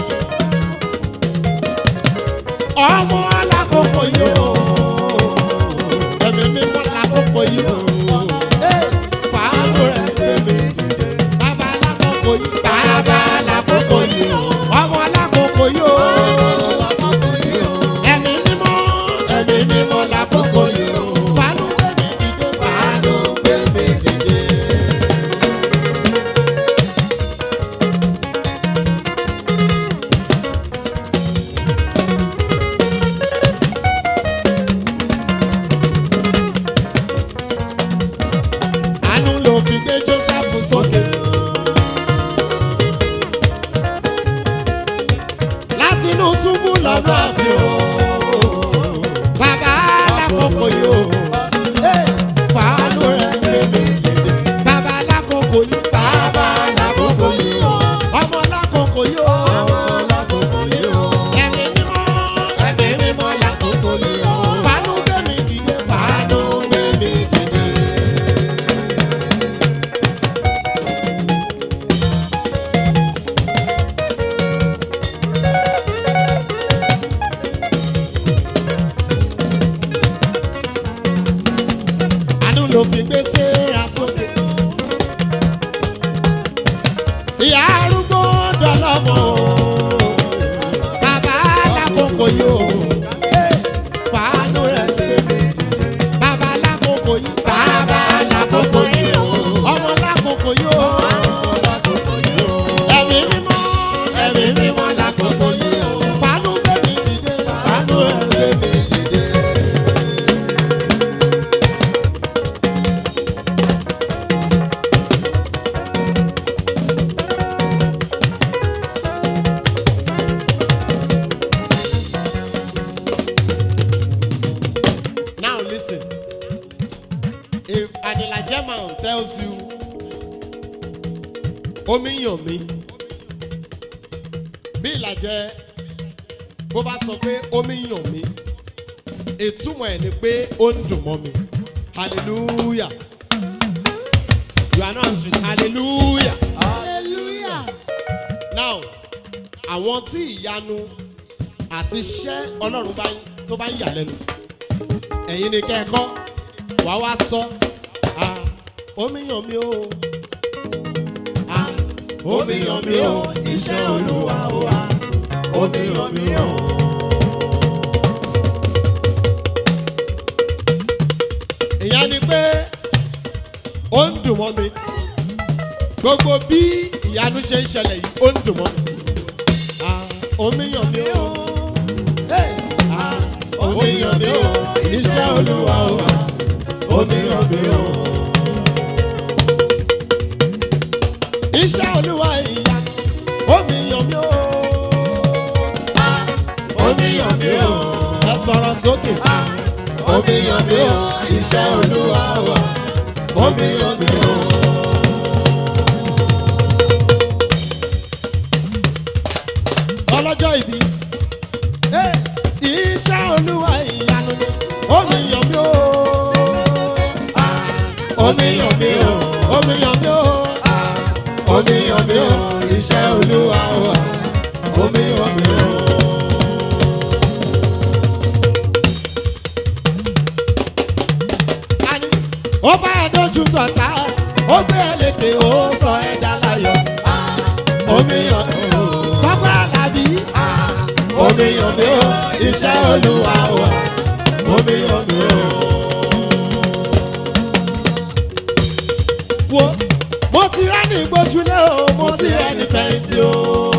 ọmọ làkókò yìí o. ẹ̀mí mímọ́ làkókò yìí o. fàánù rẹ̀ tẹ̀mí. bàbá làkókò yìí. bàbá làkókò yìí o. ọmọ làkókò yìí o. ẹ̀mí mímọ́ ẹ̀mí mímọ́ làkókò yìí o. fàánù gbẹ̀mí dìde. fàánù gbẹ̀mí dìde. àánú ló fi gbé joseph sókè. láti inú túbú lọ́sọ̀ fi o. bàbá lákòókò yìí o. fàánù rẹ̀ gbé mi dìde. bàbá lákòókò yìí. bàbá lákòókò yìí o. ọmọ lákòókò yìí o. ọmọ lákòókò yìí o. ẹ̀mí mímọ́ ẹ̀mí mímọ́ lákòókò yìí o. fàánù gbé mi dìde. fàánù gbé mi dìde. àánú ló fi gbé séra sókè. ìyá arúgbó dọlọ́mọ o. bàbá lákòókò yìí o. fàánú rẹ̀ gbé mi. bàbá lákòókò yìí. bàbá lákòókò yìí o. ọmọ lákòókò yìí o. ẹ̀mí mímọ́ ẹ̀mí mímọ́ lákòókò yìí o. fàánú gbé mi dìde. fàánú rẹ̀ gbé mi dìde. Now listen. If an Elijah man tells you, omi yàn mí, bí ìlàjẹ bó bá sọ pé omi yàn mí, ìtumọ̀ ẹ̀ ni pé ó ń dùn mọ́ mi. Hallelujah. You are not answering. Hallelujah. Hallelujah. Now, àwọn tí ìyanu àti iṣẹ́ Ọlọ́run bá ń- tó bá ń yà lẹ́nu ẹ̀yin ni kẹ́ ẹ kọ́ wá wá sọ ah, omi yàn mí o ah, omi yàn mí o iṣẹ́ olúwa o ah, omi yàn mí o. ìyá ni pé ó ń dùn mọ́ mi gbogbo bí ìyanu ṣe ń ṣẹlẹ̀ yìí ó ń dùn mọ́ mi. Ah, omi yàn mí o. Hey, ah, omi yàn mí o. Iṣẹ́ olúwa o. Omi yàn mí o. Iṣẹ́ olúwa ìyá. Omi yàn mí o. Ah, Omi yàn mí o. Ẹ sọ̀rọ̀ sókè. Ah, Omi yàn mí o. Iṣẹ́ olúwa o. Omi yàn mí o. ọlọ́jọ́ ìbí. Hey, Iṣẹ́ olúwa ìyanu ni omi yàn mí o. Ah, Omi yàn mí o. Omi yàn mí o. Ah, Omi yàn mí o. Iṣẹ́ olúwa o. Omi yàn mí o. Ani, Ó bá ẹ dojú tọ̀tá, ó gbé ẹ lékè, ó sọ ẹ dá láyọ̀. Ah, Omi yàn mí o. Sọ́kọ́ àlàbí. Ah, Omi yàn mí o. Iṣẹ́ olúwa o. Omi yàn mí o. Wo mo ti rẹ́ ní gbójúlé o, mo ti rẹ́ ní fẹ̀yìntì o.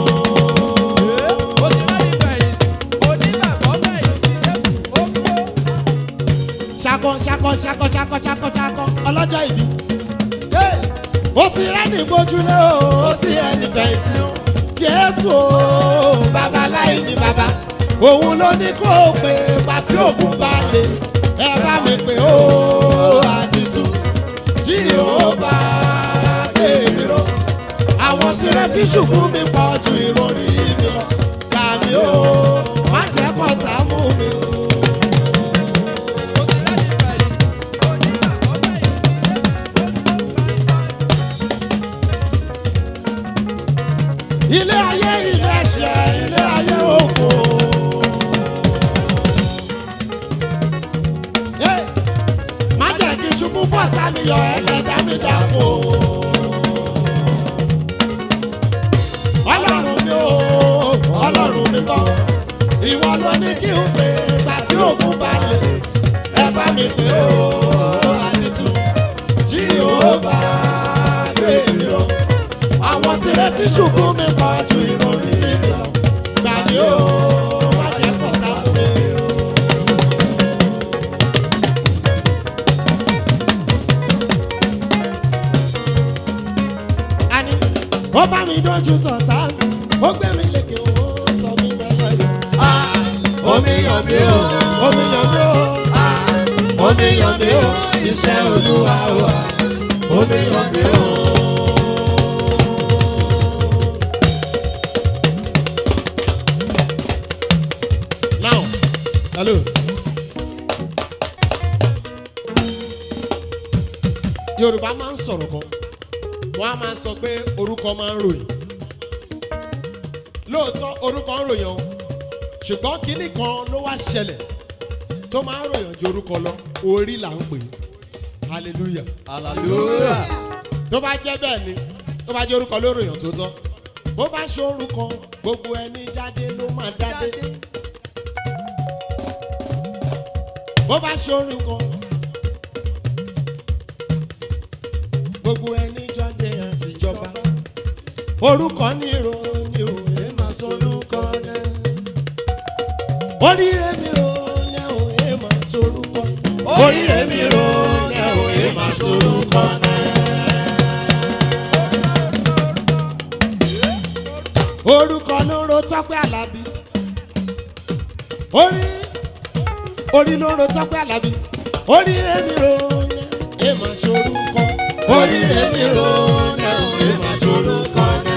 Ó ti rẹ́ ní fẹ̀yìntì, onígbàgbọ́ fẹ̀yìntì Jésù, ó kú. ṣakọ ṣakọ ṣakọ ṣakọ ṣakọ ṣakọ ọlọ́jọ́ ìbí. Hey! ó ti rẹ́ni gbójúlé o ó ti rẹ́ni fẹ̀yìntì o. jésù o bàbá láì ní bàbá òun ló ní kó o pè pàṣẹ ògùn bá lè ẹ bá mi pè ó àdìtú jí ó bá bèèrè ro. àwọn tirẹ̀ tí ṣubú mi pọ̀ ju ìròyìn mi lọ. gbà mí o má jẹ́ kọ́ta mú mi o. Ó ti rẹ́ ní fẹ̀yìntì, onígbàgbọ́ fẹ̀yìntì Jésù, ó kú. ilé ayé ilé ẹ̀ṣẹ̀ ilé ayé òfò. Hey! má jẹ́ kí ṣubú fọ́ sámi yọ ẹlẹ́dá mi dàpọ̀. ọlọ́run mi ò ọlọ́run mi kọ́ ìwọ ló ní kí n pè gbà tí òkun bá lè ẹ bá mi pè ó àdìtú jí ó bá gbé mi o àwọn tirẹ̀ tí ṣubú mi pọ̀ ju ìròyìn mi lọ. Gbà mí o, má jẹ́ kọ́ta fún mi o. Àní, ó bá mi dójú tọ̀tá mi, ó gbé mi lékè ó sọ mí lọ́yọ̀ yìí. Omi yàn mí o, omi yàn mí o, omi yàn mí o, iṣẹ́ olúwa o, omi yàn mí o. Now, hello. Yorùbá máa ń sọ̀rọ̀ kan, wọ́n á máa sọ pé orúkọ máa ń ròyìn. Lóòótọ́ orúkọ ń ròyìn o, ṣùgbọ́n kinní kan ló wá ṣẹlẹ̀ tó máa ń ròyìn ju orúkọ lọ, orí là ń pè é. Hallelujah. Hallelujah. Tó bá jẹ́ bẹ́ẹ̀ ni, tó bá jẹ́ orúkọ ló ròyìn tó tọ́. Bó bá ṣe orúkọ, gbogbo ẹni jáde ló máa dádé. bó bá ṣorin kan gbogbo ẹni jọdẹ àtijọba orúkọ nírò nírò ẹ máa sorúkọ náà oríire mi ò ní ò ẹ máa sorúkọ oríire mi ò ní ò ẹ máa sorúkọ náà. orúkọ ló ro tọ́pẹ́ àlàbí orí orí ló ro tọ́pẹ́ àlàbí orí èmi ro ní ẹ máa ṣorúkọ orí èmi ro ní ẹ máa ṣorúkọ náà.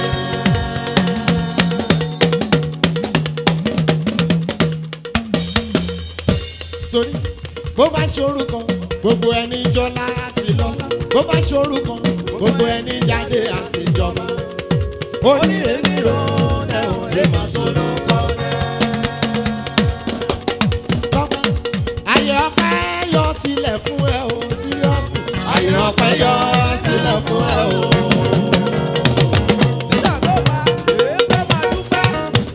torí bó bá ṣorúkọ gbogbo ẹni jọlá àti lọ́lá bó bá ṣorúkọ gbogbo ẹni jáde àṣejọba orí èmi ro ní ẹ máa ṣorúkọ náà tọ́pẹ́. Ayé ọpẹ́ yọ sílẹ̀ fún ẹ o, seriously. Ayé ọpẹ́ yọ sílẹ̀ fún ẹ o. Nígbà tó bá èé fẹ́ máa dúpẹ́.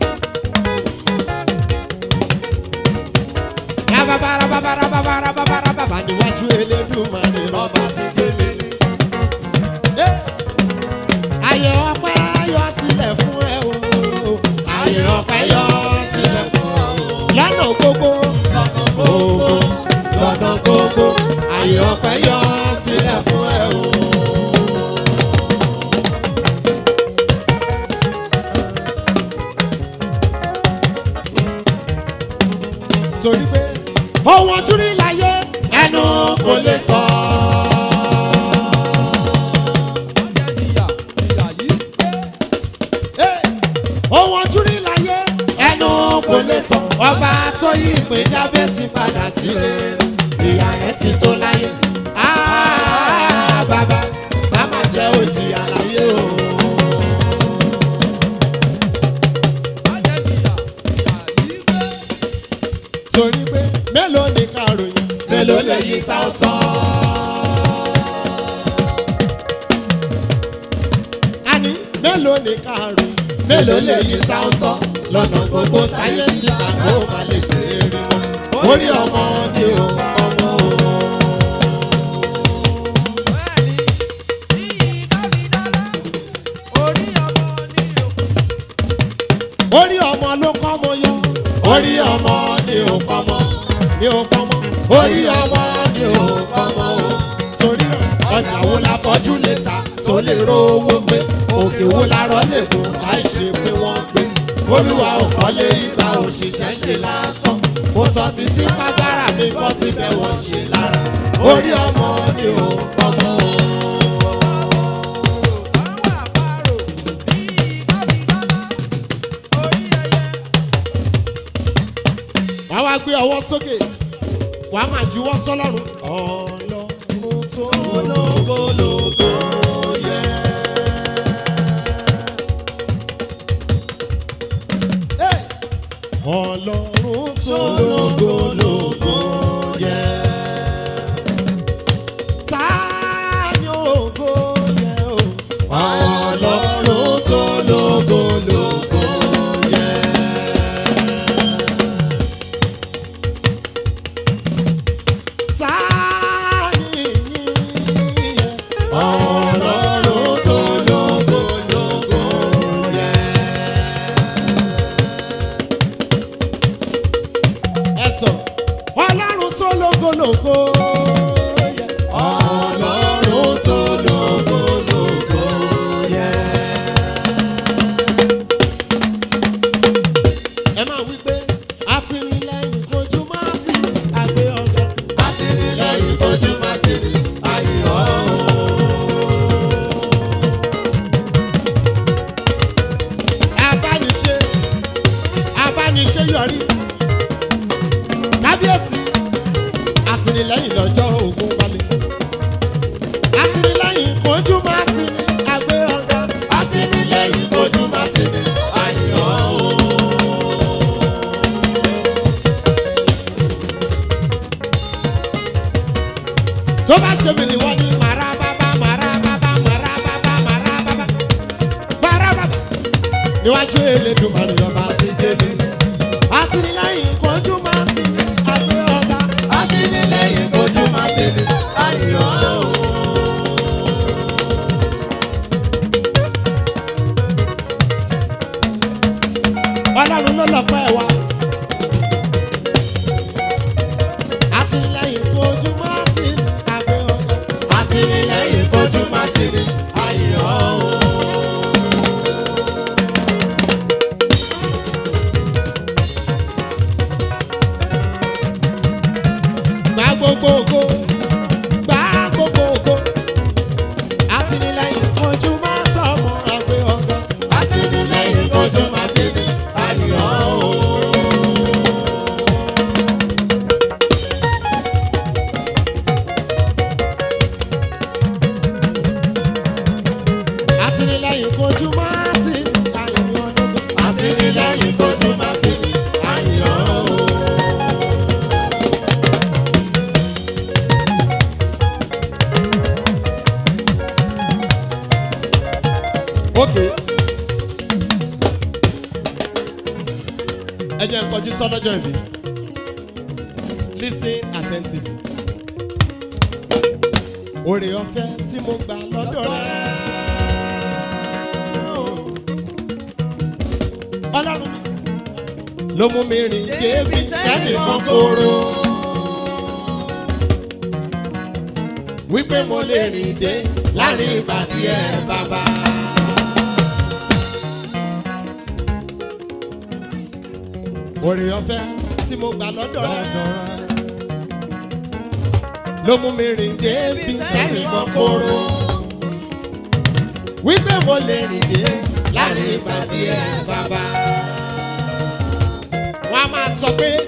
Rababara babara babara babara baba níwájú Elédùmarè lọ́ba ti délé. Ayé ọpẹ́ yọ sílẹ̀ fún ẹ o. Ayé ọpẹ́ yọ torí pé ohun ojú rí láyé ẹnu kò lè sọ. ohun ojú rí láyé ẹnu kò lè sọ. ọba tó yí ìpè jábẹ́sì padà sílé ìyá ẹ̀ ti tó láyé. Ah, bàbá bá má jẹ́ òjì àlàyé o. torí pé mélòó ni ká ròyìn mélòó lè yí tá ó sọ. àní mélòó ni ká ròyìn mélòó lè yí tá ó sọ. lọ́nà gbogbo táyé ti gbà kó má lè béèrè mọ́. orí ọmọ ni ò ọmọ o. orí ọmọ ló kọ́ mo yọ. orí ọmọ ni ò pọmọ ni ò pọmọ. orí ọmọ ni ò pọmọ o. torí ọjà wo la fọjú lè ta tó lè rówó gbé òkè wo la rọ lè kó láì ṣe pé wọ́n gbé. olúwa ò kọ́lé ìgbà òṣìṣẹ́ ṣe lásán. mo sọ títí pàgbára mi bọ́ síbẹ̀ wọ́n ṣe lára. orí ọmọ ni ò pọmọ o. wàá wá gbé ọwọ́ sókè wàá máa juwọ́ sọ́lọ́run. ọlọ́run tó lógólógó yẹ. Hey! ọlọ́run tó lógólógó yẹ. ta ni ògo yẹ o. ọlọ́run tó lógólógó yẹ. Ọlọ́run tó lógo lógo yẹ. Ẹ sọ, Ọlọ́run tó lógo lógo yẹ. Ọlọ́run tó lógo lógo yẹ. Ẹ máa wí pé àtìlẹ́yìn kojú máa ti àgbé ọjọ́. Àtìlẹ́yìn kojú máa ti ní ayọ̀ o. abániṣe abániṣe yọrí kábíyèsí àtìlẹ́yìn lọ́jọ́ ogun wálé àtìlẹ́yìn kojú máa ti ní àgbé ọ̀gá àtìlẹ́yìn kojú máa ti ní ayọ̀ o. tó bá ṣe mí ni wọ́n ní màrá bábá màrá bábá màrá bábá màrá bábá màrá bábá níwájú elédùnmarè ọba ti débi. àtìlẹ́yìn kojú máa ti ní àgbẹ̀ ọ̀gá. àtìlẹ́yìn kojú máa ti ní àyàn o. ọlọ́run ló lọ pẹ́ wa. àtìlẹ́yìn kojú máa ti ní àgbẹ̀ ọ̀gá. àtìlẹ́yìn kojú máa ti ní àyàn o. gba gbogbo ògo gba gbogbo ògo àtìlẹ́yìn kojú máa tọmọ àgbẹ̀ ọ̀gá àtìlẹ́yìn kojú máa ti ní ayọ̀ o. àtìlẹ́yìn kojú máa ti ní ayọ̀ ọ̀gá àtìlẹ́yìn kojú máa ti ní ayọ̀ o. Okay. ẹ jẹ́ nkọjú sọ́lọ́jọ́ ìbí listen attentively. Oore ọ̀fẹ́ tí mo gbà lọ́dọ̀ rẹ̀. Ọlọ́run mi ló mú mi rìn débi tẹ́lẹ̀ kan kóró. Wípé mo lè rìn dé láàrin ìbàdí ẹ̀ bàbá. Oore ọ̀fẹ́ tí mo gbà lọ́dọ̀ rẹ ló mú mi rìn débi tẹ́nìkan kóró wípé mo lè rìn dé láàrin ìpàdé ẹ bàbá. wọ́n á máa sọ pé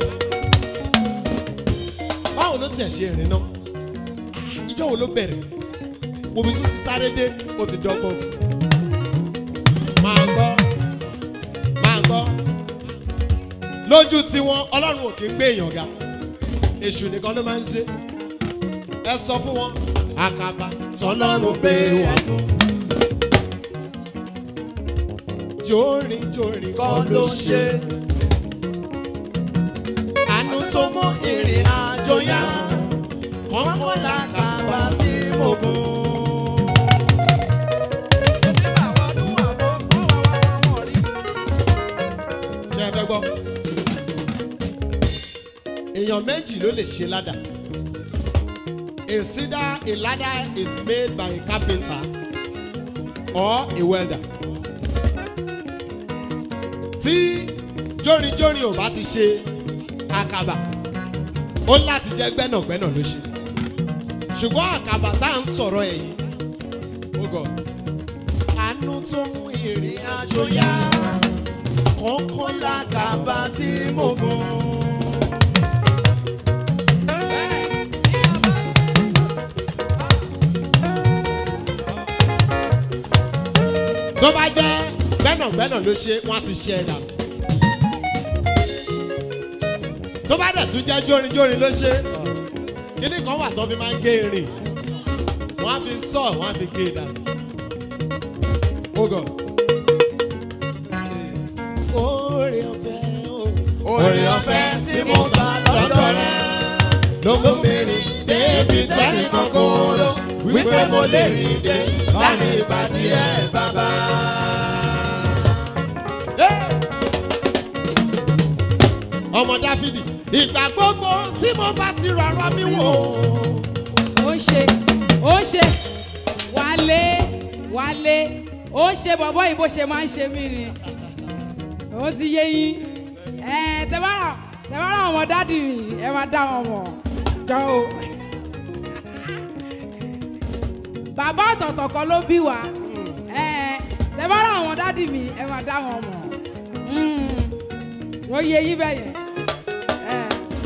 báwo ló tiẹ̀ ṣe rìn náà ìjọ wo ló bẹ̀rẹ̀ omi tó ti sáré dé ó ti dọ́gbọ́n sí i. máa gbọ́ máa gbọ́ lójú tiwọn ọlọ́run ò kí ń gbé èèyàn ga èṣù nìkan ló máa ń ṣe ẹ sọ fún wọn àkàbà tọ́lọ́run gbé wọn fún. jórin jórin kọ́ ló ń ṣe àánú tó mú ìrìn àjò yá kọ́kọ́ làkàbà tí mo gùn. ṣe é fẹ́ gbọ́. èèyàn méjì ló lè ṣe ládàá. Consider a ladder is made by a carpenter or a welder. Tí jórinjórin ò bá ti ṣe àkàbà, ó láti jẹ́ gbẹ́nàgbẹ́nà ló ṣe. Ṣùgbọ́n àkàbà tá à ń sọ̀rọ̀ ẹ̀ yìí, ó gọ̀. Àánú tó mú ìrìn àjò yá, kọ́kọ́ làkàbà tí mo gùn. tó bá jẹ́ gbẹ́nàgbẹ́nà ló ṣe wọ́n á ti ṣe ẹ̀dà. tó bá dẹ̀ tún jẹ́ jórinjórin ló ṣe kíní kan wà tó fi máa ń gé irin wọ́n á fi sọ wọ́n á fi gé e dànù. Ogò. Oore ọ̀fẹ́ o. Oore ọ̀fẹ́ tí mo gbà lọ́dọ̀ rẹ. ló mú mi rìn débi tẹ́nìkan kò lọ wípé mo lè rìn dé láàrin ìbàdí ẹ̀ bàbá. ọmọ dáfídì ìgbà gbogbo tí mo bá ti rọrọ mi wò. ó ń ṣe ó ń ṣe wálé wálé ó ń ṣe bọ̀bọ́ yìí bó ṣe máa ń ṣe mí ni ó ti yé yín ẹ tẹ bá rà tẹ bá rà ọmọ dádì mi ẹ máa dá wọn mọ̀ jọ o bàbá ọ̀tọ̀ọ̀tọ̀ kan ló bí wa ẹ tẹ bá rà ọmọ dádì mi ẹ máa dá wọn mọ̀ ó yé yín bẹ́ẹ̀ yẹn. ẹ.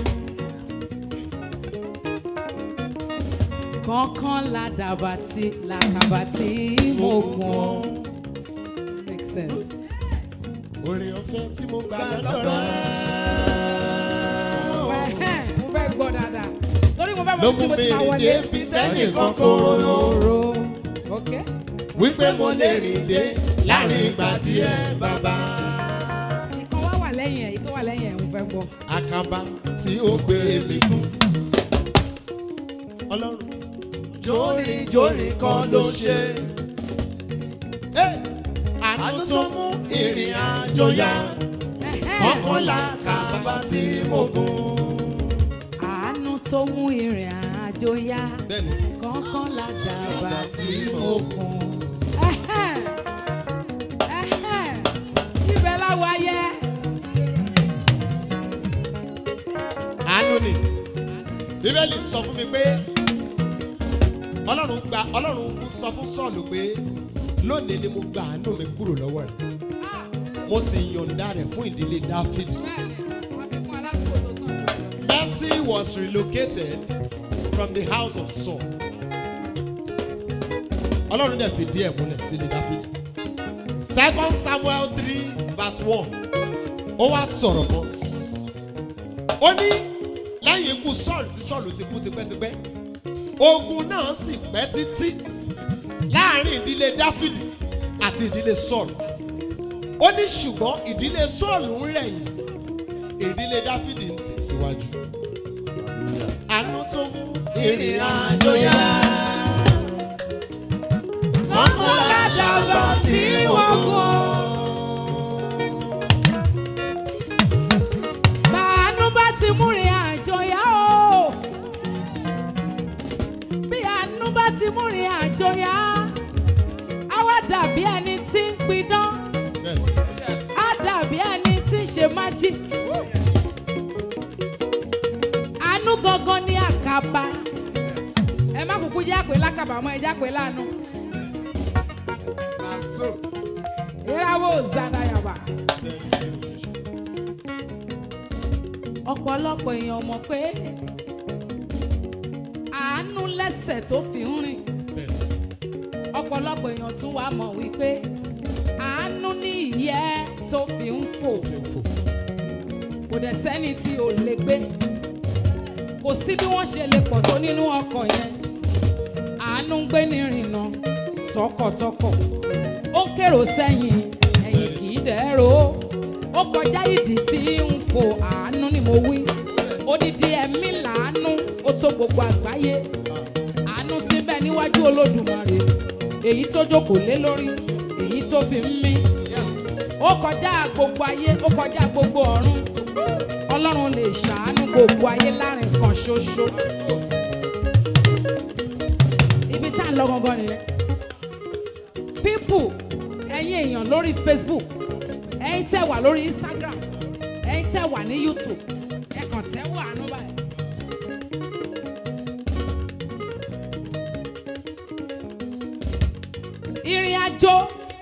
kankan ládàbàtì làkàbàtì mo gùn. make sense. oore ọ̀fẹ́ tí mo gbà lọ́dọ̀ rẹ̀. Ẹ̀hẹ́n, mo fẹ́ gbọ́ dáadáa torí mo fẹ́ ló mọ tí mú mo mi ti máa rìn wọlé. débi tẹ́nìkan kò lọ. Oro ok. wípé mo lè rìn dé láàrin ìbàdí ẹ̀ bàbá. ìkan wá wà lẹ́yìn ẹ̀ ìkan wà lẹ́yìn ẹ̀ mo fẹ́ gbọ́. àkàbà tí ó gbé mi kú. ọlọ́run Jórinjórin kan ló ń ṣe. àánú tó mú ìrìn àjò yá Ẹ̀hẹ́n. kọ́kọ́ la Làkàbà tí mo gùn. àánú tó mú ìrìn àjò yá bẹ́ẹ̀ni kankan ládàbà tí mo gùn. Ẹ̀hẹ́n. Ẹ̀hẹ́n. ibẹ̀ láwa yẹ. àánú ni bíbélì sọ fún mi pé ọlọ́run gba ọlọ́run sọ fún sọ́ọ̀lù pé lónìí ni mo gba àánú mi kúrò lọ́wọ́ rẹ̀ mo sì yọ̀ǹda rẹ̀ fún ìdílé dáfídì. bẹ́ẹ̀ni wọ́n fi fún aládùúgbò tó sàn jù lọ. Mercy was relocated from the house of Saul. Ọlọ́run dẹ̀ fìdí ẹ̀ múlẹ̀ sílé Dáfídì. Second Samuel three verse one ó wá sọ̀rọ̀ kan. Ó ní lẹ́yìn ikú Sọ́ọ̀lù tí Sọ́ọ̀lù ti kú tipẹ́tipẹ́. Ogun náà sì pẹ́ títí láàrin ìdílé Dáfídì àti ìdílé Sọ́ọ̀lù. Ó ní ṣùgbọ́n ìdílé Sọ́ọ̀lù ń rẹ̀yìn ìdílé Dáfídì ń tẹ̀síwájú. Àánú tó mú Ìrìn àjò yá. Kọ́kọ́ làkàbà tí mo gùn. Bàánú bá ti múrin àjò yá o. Bí àánú bá ti múrin àjò yá, á wá dàbí ẹni tí ń pidán, bẹ́ẹ̀ á dàbí ẹni tí ń ṣe magic. bàbá ẹ má kúkú jẹ́ àpè lákàbàmọ́ ẹ jẹ́ àpè lánàá Na so. ìràwọ̀ zanayaba. ọ̀pọ̀lọpọ̀ èèyàn mọ̀ pé àánú lẹ́sẹ̀ tó fi ń rìn ọ̀pọ̀lọpọ̀ èèyàn tún wá mọ̀ wípé àánú ní ìyẹ́ tó fi ń fò kò dẹ̀ sẹ́ni tí ò lè gbé kò sí bí wọ́n ṣe lè pọ̀ tó nínú ọkọ̀ yẹn àánú ń gbé ní ìrìnà tọkọtọkọ ó ń kérò sẹ́yìn ẹ̀yìn kì í dẹ́rọ ó kọjá ìdí tí ń fò àánú ni mo wí odidi ẹ̀mí làánú ó tó gbogbo àgbáyé àánú ti bẹ níwájú olódùmarè èyí tó jókòó lé lórí èyí tó fi ń mí ó kọjá gbogbo ayé ó kọjá gbogbo ọ̀run ọlọ́run lè ṣàánú gbogbo ayé láàrin kan ṣoṣo ibi tá à ń lọ gangan nìyẹn people ẹ̀yin èèyàn lórí facebook ẹ̀yin tẹ́ wà lórí instagram ẹ̀yin tẹ́ wà ní youtube ẹ kàn tẹ́ wà àánú báyìí. ìrìn àjò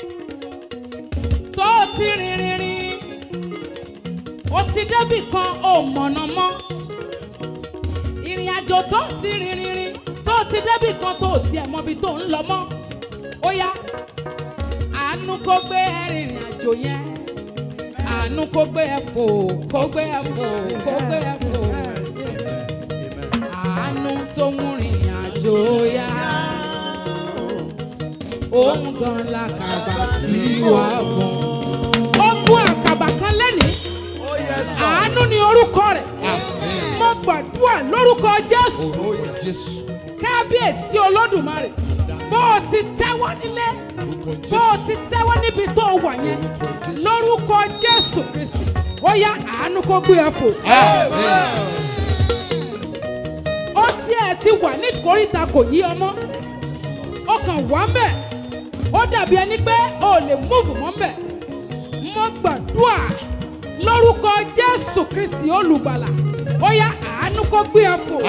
tó o ti rìn rìn rìn o ti débì kan ò mọ̀nà mọ́ ìrìn àjò tó o ti rìn rìn rìn tó o ti débì kan tó o tiẹ̀ mọbi tó ń lọ mọ́ ó yá àánú kó gbé ẹ rìnrìn àjò yẹn àánú kó gbé ẹ fò kó gbé ẹ fò kó gbé ẹ fò àánú tó mú rìnrìn àjò yá òun gan làkàbà tí wàá gùn. ó gún àkàbà kan lẹ́nìí Oh yes, Lord. àánú ni orúkọ rẹ̀ mo gbàdúrà lórúkọ jésù Oh yes, Jesus. kábíyèsí olódùmarè bó o ti tẹ́wọ́ nílé bó o ti tẹ́wọ́ níbi tó o wà yẹn lórúkọ jésù kristi ó yá àánú kó gbé ẹ fò. ó tiẹ̀ ti wà ní ìkórìtà kò yí ọmọ ó kàn wá mẹ́ ó dàbí ẹni pé o ò lè múùfù mọ́ mẹ́ mo gbàdúrà lórúkọ jésù kristi olùgbàlà ó yá àánú kó gbé ẹ fò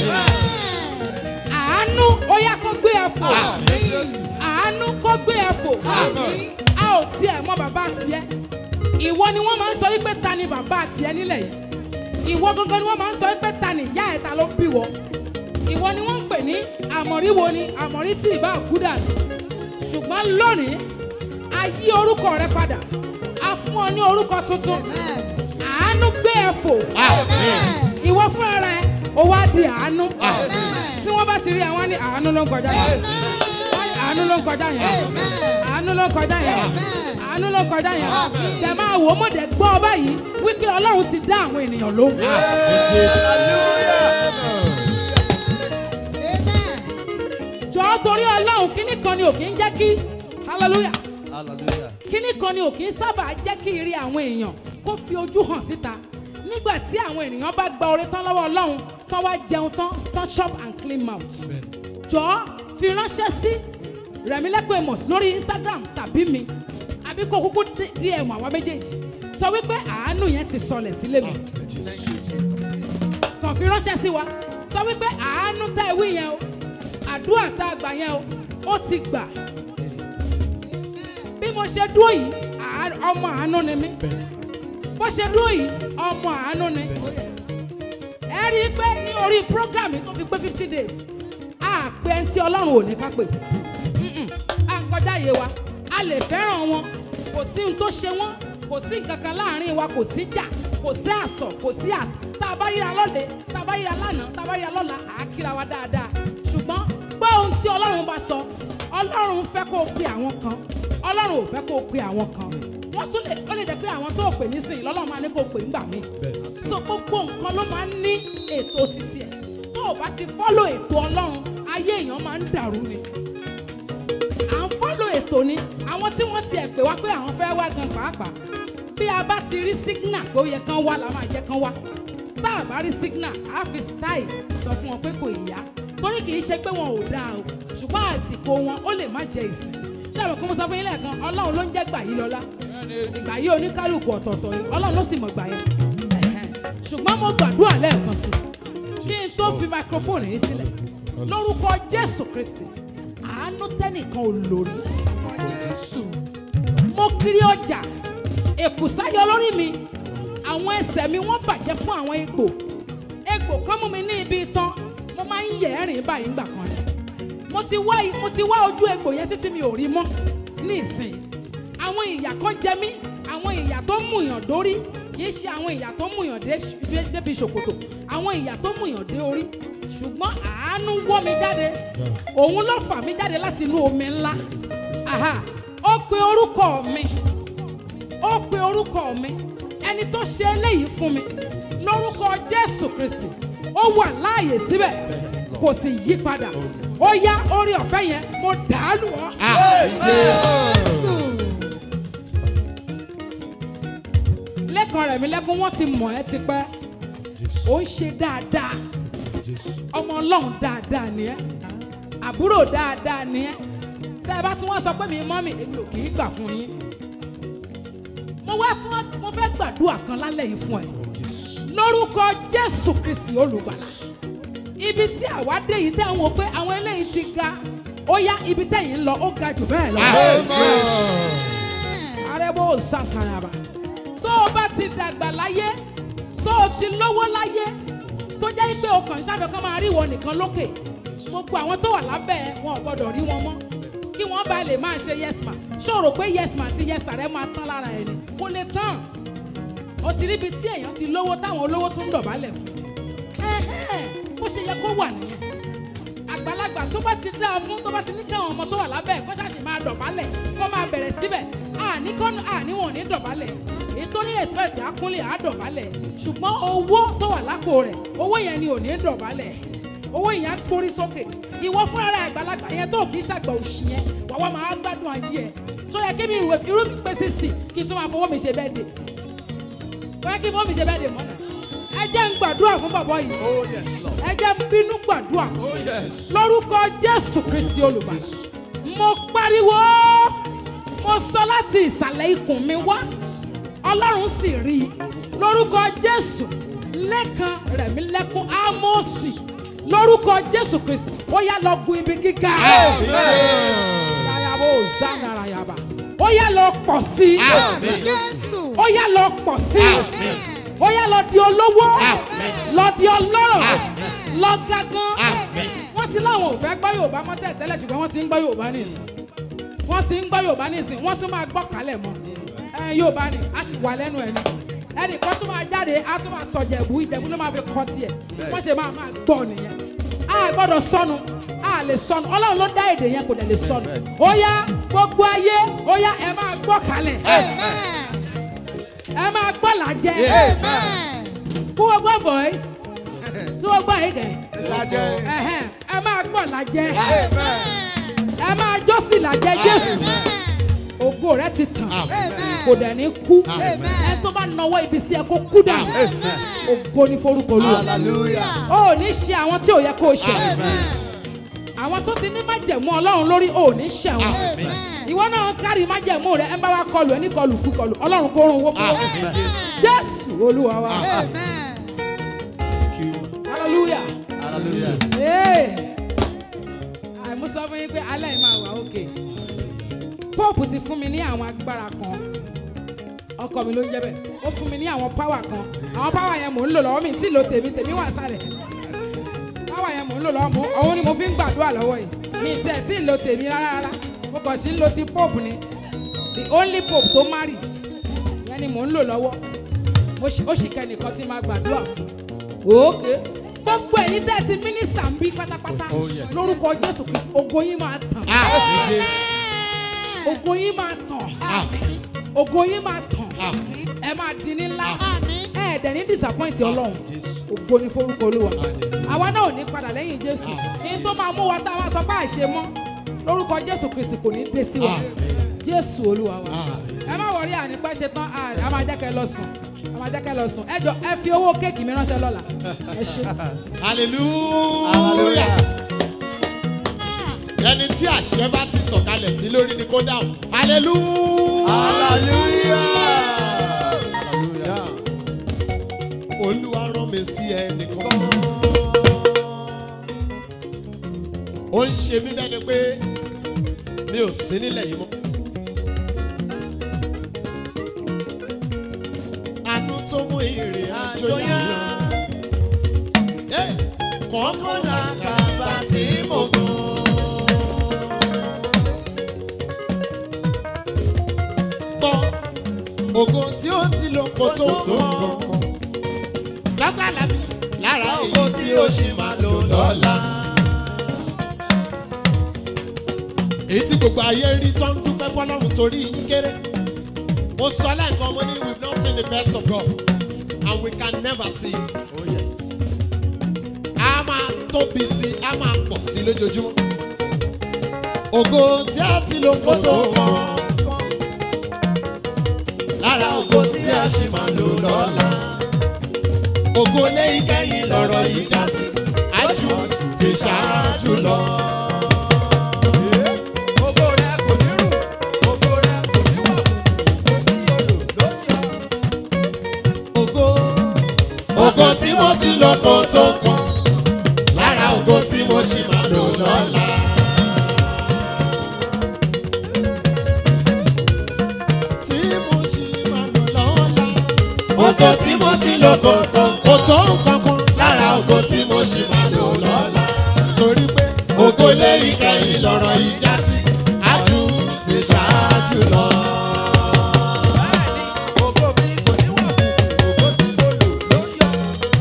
àánú ó yá kó gbé ẹ fò àánú kó gbé ẹ fò a ò tiẹ̀ mọ bàbá tiẹ̀ ìwọ ni wọ́n máa ń sọ wípé ta ni bàbá tiẹ̀ nílẹ̀ yìí ìwọ gangan ni wọ́n máa ń sọ wípé ta ni ìyá ẹ̀ ta ló bí wọ ìwọ ni wọ́n ń pè ní àmọ̀rí wo ni àmọ̀rí tí ìbá kúdà ní ṣùgbọ́n lónìí a yí orúkọ rẹ padà a fún ọ ní orúkọ tuntun àánú gbé ẹ fò ìwọ fúnra rẹ o wá di àánú tí wọ́n bá ti rí àwọn ní àánú ló ń kọjá yẹn Wọ́n ní àánú ló ń kọjá yẹn àánú ló ń kọjá yẹn àánú ló ń kọjá yẹn tẹ máa wò ó mọ̀dẹ̀ gbọ́ ọ báyìí wípé ọlọ́run ti dá àwọn ènìyàn lóhùn. jọ̀ọ́ torí ọlọ́run kíní kan ni ò kí ń jẹ́ kí hallelujah Hallelujah. kíní kan ni ò kí ń sábà jẹ́ kí ire àwọn èèyàn kó fi ojú hàn síta nígbà tí àwọn ènìyàn bá gba oore tán lọ́wọ́ ọlọ́run tán wá jẹun tán tán chop and clean mouth jọ̀ọ́ fi ránṣẹ́ sí rẹ̀mílẹ́kùn amos lórí instagram tàbí mi àbí kó kúkú dm àwọn méjèèjì sọ wípé àánú yẹn ti sọlẹ̀ sílé mi kàn fi ránṣẹ́ sí wa sọ wípé àánú tá ẹ wí yẹn o àdúrà tá a gbà yẹn o ó ti gbà bí mo ṣe dúró yìí àá- ọmọ àánú ni mí bó ṣe dúró yìí ọmọ àánú ni ẹ rí i pé ní orí program yìí tó fi pé fifty days a pé ẹni tí ọlọ́run ò ní ká pè Mm-mm. a ń kọjá iye wa a lè fẹ́ràn wọn kò sí ohun tó ṣe wọ́n kò sí nǹkan kan láàrin wa kò sí jà kò sí àsọ̀ kò sí à tá a bá ríra lọ́lẹ̀ tá a bá ríra lánàá tá a bá ríra lọ́la à á kíra wa dáadáa ṣùgbọ́n gbọ́ ohun tí ọlọ́run bá sọ ọlọ́run fẹ́ kó o pe àwọn kan ọlọ́run ò fẹ́ kó o pe àwọn kan wọ́n tún lè ó lè jẹ́ pé àwọn tó o pè nísìnyí lọ́lọ́run máa ní kó o pè ńgbà míì so gbogbo nǹkan ló máa ń ní ètò títí ẹ̀ tó o bá ti fọ́lò ètò ọlọ́run ayé èèyàn máa ń dàrú ni à ń fọ́lò ètò ni àwọn tí wọ́n tiẹ̀ pè wá pé àwọn fẹ́ wá gan pàápàá bí a bá ti rí signal pé ó yẹ kán wá la máa jẹ́ kán wá tá a bá rí signal á fi style sọ fún wọn pé kò yá torí kì í ṣe pé wọn ò dáa o ṣùgbọ́n àsìkò wọn ó lè má jẹ ìsìn ṣé àwọn kan mo sọ fún yín lẹ́ẹ̀kan ọlọ́run ló ń jẹ́ gbà yí lọ́lá ìgbà yí oníkálukú ọ̀tọ̀ọ̀tọ̀ yìí ọlọ́run ló sì mọ̀ gbà yẹn Ẹ̀hẹ́n. ṣùgbọ́n mo gbàdúrà lẹ́ẹ̀kan sí i kí n tó fi microphone yìí sílẹ̀ lórúkọ jésù kristi àánú tẹ́nìkan ò lórí mo kiri ọjà èkùsáyọ lórí mi àwọn ẹsẹ̀ mi wọ́n bàjẹ́ fún àwọn egbò egbò kan mú mi ní ibi itan mo máa ń yẹ̀ ẹ́rìn báyìí ńgbà kan ni mo ti wá mo ti wá ojú egbò yẹn títí mi ò rí mọ́ ní ìsìn àwọn ìyà kan jẹ mí àwọn ìyà tó múyàn dórí kì í ṣe àwọn ìyà tó múyàn dé dé- débi ṣòkòtò àwọn ìyà tó múyàn dé orí ṣùgbọ́n àánú wọ́ mi jáde òun ló fà mí jáde láti inú omi ńlá Aha, ó pe orúkọ mi ó pe orúkọ mi ẹni tó ṣe eléyìí fún mi lórúkọ jésù kristi ó wà láàyè síbẹ̀ kò sì yí padà ó yá orí ọ̀fẹ́ yẹn mo dàálù ọ́. lẹ́kan rẹ̀ mi lẹ́kún wọ́n ti mọ̀ ẹ́ tipẹ́ ó ń ṣe dáadáa ọmọ ọlọ́run dáadáa ni ẹ́ àbúrò dáadáa ni ẹ́ tẹ́ ẹ bá tún wọ́n sọ pé mi mọ́mì èmi ò kì í gbà fún yín mo wá tún wá mo fẹ́ gbàdúrà kan lálẹ́ yìí fún ẹ lórúkọ jésù kristi olùgbàlà ibi tí àwa dé yìí tẹ́ ń wo pé àwọn eléyìí ti ga ó yá ibi tẹ́yìn ń lọ ó ga jù bẹ́ẹ̀ lọ arẹ́bó sàkàràbà tó o bá ti dàgbà láyé tó o ti lówó láyé tó jẹ́ pé o kàn ṣàfẹ́ kọ́ máa rí ìwọ nìkan lókè gbogbo àwọn tó wà lábẹ́ ẹ wọn ò gbọ́dọ̀ rí wọn mọ́ kí wọ́n bá lè máa ṣe yes ma ṣòro pé yes ma àti yes rẹ máa tán lára ẹni kò lè tán o ti ríbi tí èèyàn ti lówó táwọn olówó tún ń dọ̀bálẹ̀ fún ẹ̀hẹ́n, bó ṣe yẹ kó wà nìyẹn àgbàlagbà tó bá ti dáa fún tó bá ti ní káwọn ọmọ tó wà lábẹ́ ẹ̀ kó ṣàṣì máa dọ̀bálẹ̀ kó máa bẹ̀rẹ̀ síbẹ̀ àní kọ́nù àní wọn ò ní dọ̀bálẹ̀ èyí tó ní respect àkúnlẹ̀ á dọ̀bálẹ̀ ṣùgbọ́n owó tó wà lápò rẹ̀ owó yẹn ni ò ní dọ̀bálẹ̀ owó yẹn á gbórí sókè ìwọ fúnra rẹ̀ àgbàlagbà yẹn tó kì í ṣàgbà òṣì yẹn wà wá máa gbádùn ayé ẹ̀ tó yẹ kí mi ìwé irú mi pé sixty kí n tún máa fowó mi ṣe bẹ́ẹ̀ dé tó yẹ kí fowó mi ṣe bẹ́ẹ̀ dé mọ́nà ẹ jẹ́ ń gbàdúrà fún bàbá yìí Oh yes, Lord. ẹ jẹ́ ń bínú gbàdúrà fún Oh yes. lórúkọ jésù kristi olùbàdàn mo pariwo mo sọ láti ìsàlẹ̀ ikùn mi wá ọlọ́run sì rí i lórúkọ jésù lẹ́kan rẹ̀mí lẹ́kún ámọ́ọ̀sì lórúkọ jésù kristi ó yá lọ gun ibi gíga yàyàbò zanarayaba ó yá lọ pọ̀ sí i ó yá lọ pọ̀ sí i ó yá lọ di olówó lọ di ọlọ́rọ̀ lọ gángan wọ́n ti láwọn ò fẹ́ gbọ́ yorùbá mọ́ tẹ̀ tẹ́lẹ̀ ṣùgbọ́n wọ́n ti ń gbọ́ yorùbá nìsín wọ́n ti ń gbọ́ yorùbá nìsín wọ́n tún máa gbọ́ kálẹ̀ mọ́ ẹ yorùbá ni a sì wà lẹ́nu ẹ̀ ni ẹnìkan tún máa jáde a tún máa sọ jẹ̀bú ìjẹ̀bú ló máa fi kọ́ tiẹ̀ wọ́n ṣe máa máa gbọ́ nìyẹn a gbọ́dọ̀ sọnù a lè sọnù ọlọ́run ló dá èdè yẹn kò dẹ̀ lè sọnù ó yá gbogbo ayé ó yá ẹ máa gbọ́ kálẹ̀ ẹ máa gbọ́ làjẹ́ kú gbogbo bọ̀ ẹ́ kú gbogbo ẹ̀ kẹ́ ẹ̀hẹ́n, ẹ máa gbọ́ làjẹ́ ẹ máa jọ́sì làjẹ́ jésù ògo rẹ ti tàn kò dẹ̀ ní kú ẹ tó bá nawọ́ ibi sí ẹ kó kú dà ògo ní forúkọ olúwa Hallelujah. o ò ní ṣe àwọn tí ò yẹ kó o ṣe àwọn tó ti ní májẹ̀mú ọlọ́run lórí o ò ní ṣe wọn ìwọ náà kárí májẹ̀mú rẹ ẹ bá wa kọlù ẹ ní kọlù kú kọlù ọlọ́run kó rún owó kúrò jésù olúwa wa hallelujah Hallelujah. ee àìmú sọ fún yín pé alẹ́ yìí máa wà òkè pope ti fún mi ní àwọn agbára kan ọkọ mi ló ń jẹ́ bẹ́ẹ̀ ó fún mi ní àwọn power kan àwọn power yẹn mò ń lò lọ́wọ́ mi tí lo tèmi tèmi wà sálẹ̀ power yẹn mò ń lò lọ́wọ́ mo òun ni mo fi ń gbàdúrà lọ́wọ́ yìí mi tẹ̀ tí lo tèmi rárá rárá mo kàn sí ń lo ti pope ni the only pope tó marry yẹn ni mò ń lò lọ́wọ́ mo ṣì- ó sì kẹ́nìkan tí máa gbàdúrà fún òkè gbogbo ẹ̀yin tẹ́ ẹ ti mínísítà ń bí pátápátá lórúkọ jésù kristu ògo yín máa tàn ògo yín máa tàn ògo yín máa tàn ẹ máa di ní ńlá ẹ ẹ̀ dẹ̀ ní disappoint ọlọ́run ògo ní forúkọ olúwa àwa náà ò ní padà lẹ́yìn jésù ní tó máa mú wa tá a máa sọ pé àìṣe mọ́ lórúkọ jésù kristu kò ní dé sí wa jésù olúwa wa ẹ má wọrí ànípẹ́ ṣe tán à á máa jẹ́ kẹ́ ẹ lọ sùn á máa jẹ́ kẹ́ ẹ lọ sùn ẹ jọ ẹ fi owó kéèkì mi ránṣẹ́ lọ́la ẹ ṣe. hallelujah. ẹni tí àṣẹ bá ti sọ̀kalẹ̀ sí lórí ni kó dáhùn hallelujah. Hallelujah. olúwa rán mi sí ẹnìkan ó ń ṣe mí bẹ́ẹ̀ ni pé mi ò sí nílẹ̀ yìí mọ́. àánú tó mú ìrìn àjò yá. Hey! kọ́kọ́ làkàbà tí mo gùn. gbọ́ ògo tí ó ti lò kó tó tó nǹkan. lágbàlá mi lára ògo tí ó ṣì máa lò lọ́la. èyí tí gbogbo ayé rí tó ń dúpẹ́ fọlọ́run torí yín kéré. mo sọ lẹ́ẹ̀kan mo ní we have not seen the best of God and we can never see it. Oh, yes. a máa tóbi sí a máa pọ̀ sí lójoojúmọ́. ògo tí a ti lò kó tó kàn lára ògo tí a ṣì máa lò lọ́la. ògo lé ìkẹyìn lọ́rọ̀ yìí já sí ájú ti ṣáájú lọ. Ògo rẹ̀ kò ní rù, ògo rẹ̀ kò ní wà, ògo tí yóò lò ló yọ. ògo ògo tí mo ti lò kó tó kàn lára ògo tí mo ṣì máa lò lọ́la. tí mo ṣì máa lò lọ́la. ògo tí mo ti lò kó tó kò tó kankan lára ògo tí mo ṣì máa lò lọ́la. torí pé ògo lé ìkẹyìn lọ́rọ̀ yìí já sí ájú ti ṣáájú lọ. Bẹ́ẹ̀ni, ògo mi kò ní wà kù, ògo tí mo lò ló yọ.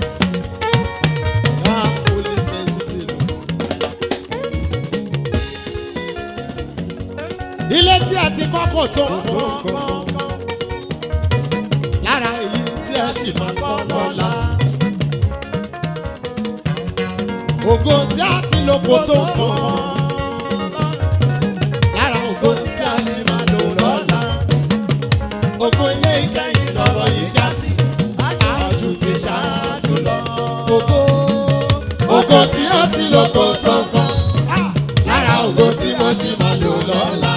Ah, holy sensitive. ilé tí a ti kọ́ kò tó nǹkan lára èyí tí a sì máa kọ́ lọ́la. ògo tí a ti lò kò tó nǹkan lára ògo tí a sì máa lò lọ́la. ògo ilé ìkẹyìn lọ́rọ̀ yìí já sí àjù ti ṣáájú lọ. ògo ògo tí a ti lò kò tó nǹkan lára ògo tí mo sì máa lò lọ́la.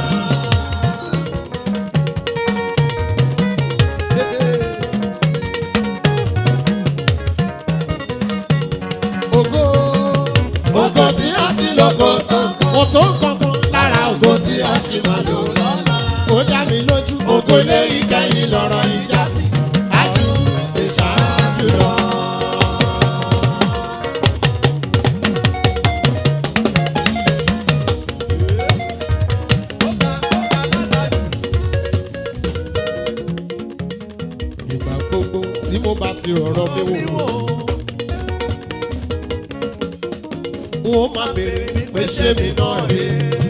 ògo ògo tí a ti lò kò tó nǹkan kò tó nǹkan lára ògo tí a sì máa lò lọ́la. ó dá mi lójú ògo ilé ìkẹyìn lọ́rọ̀ ìjà sí ájú ti ṣáájú lọ. Ó ga, ó ga lágbàdo. ìgbà gbogbo tí mo bá ti rọ̀rọ̀ mi wò. wọ́n máa béèrè pé ṣé mi náà rí.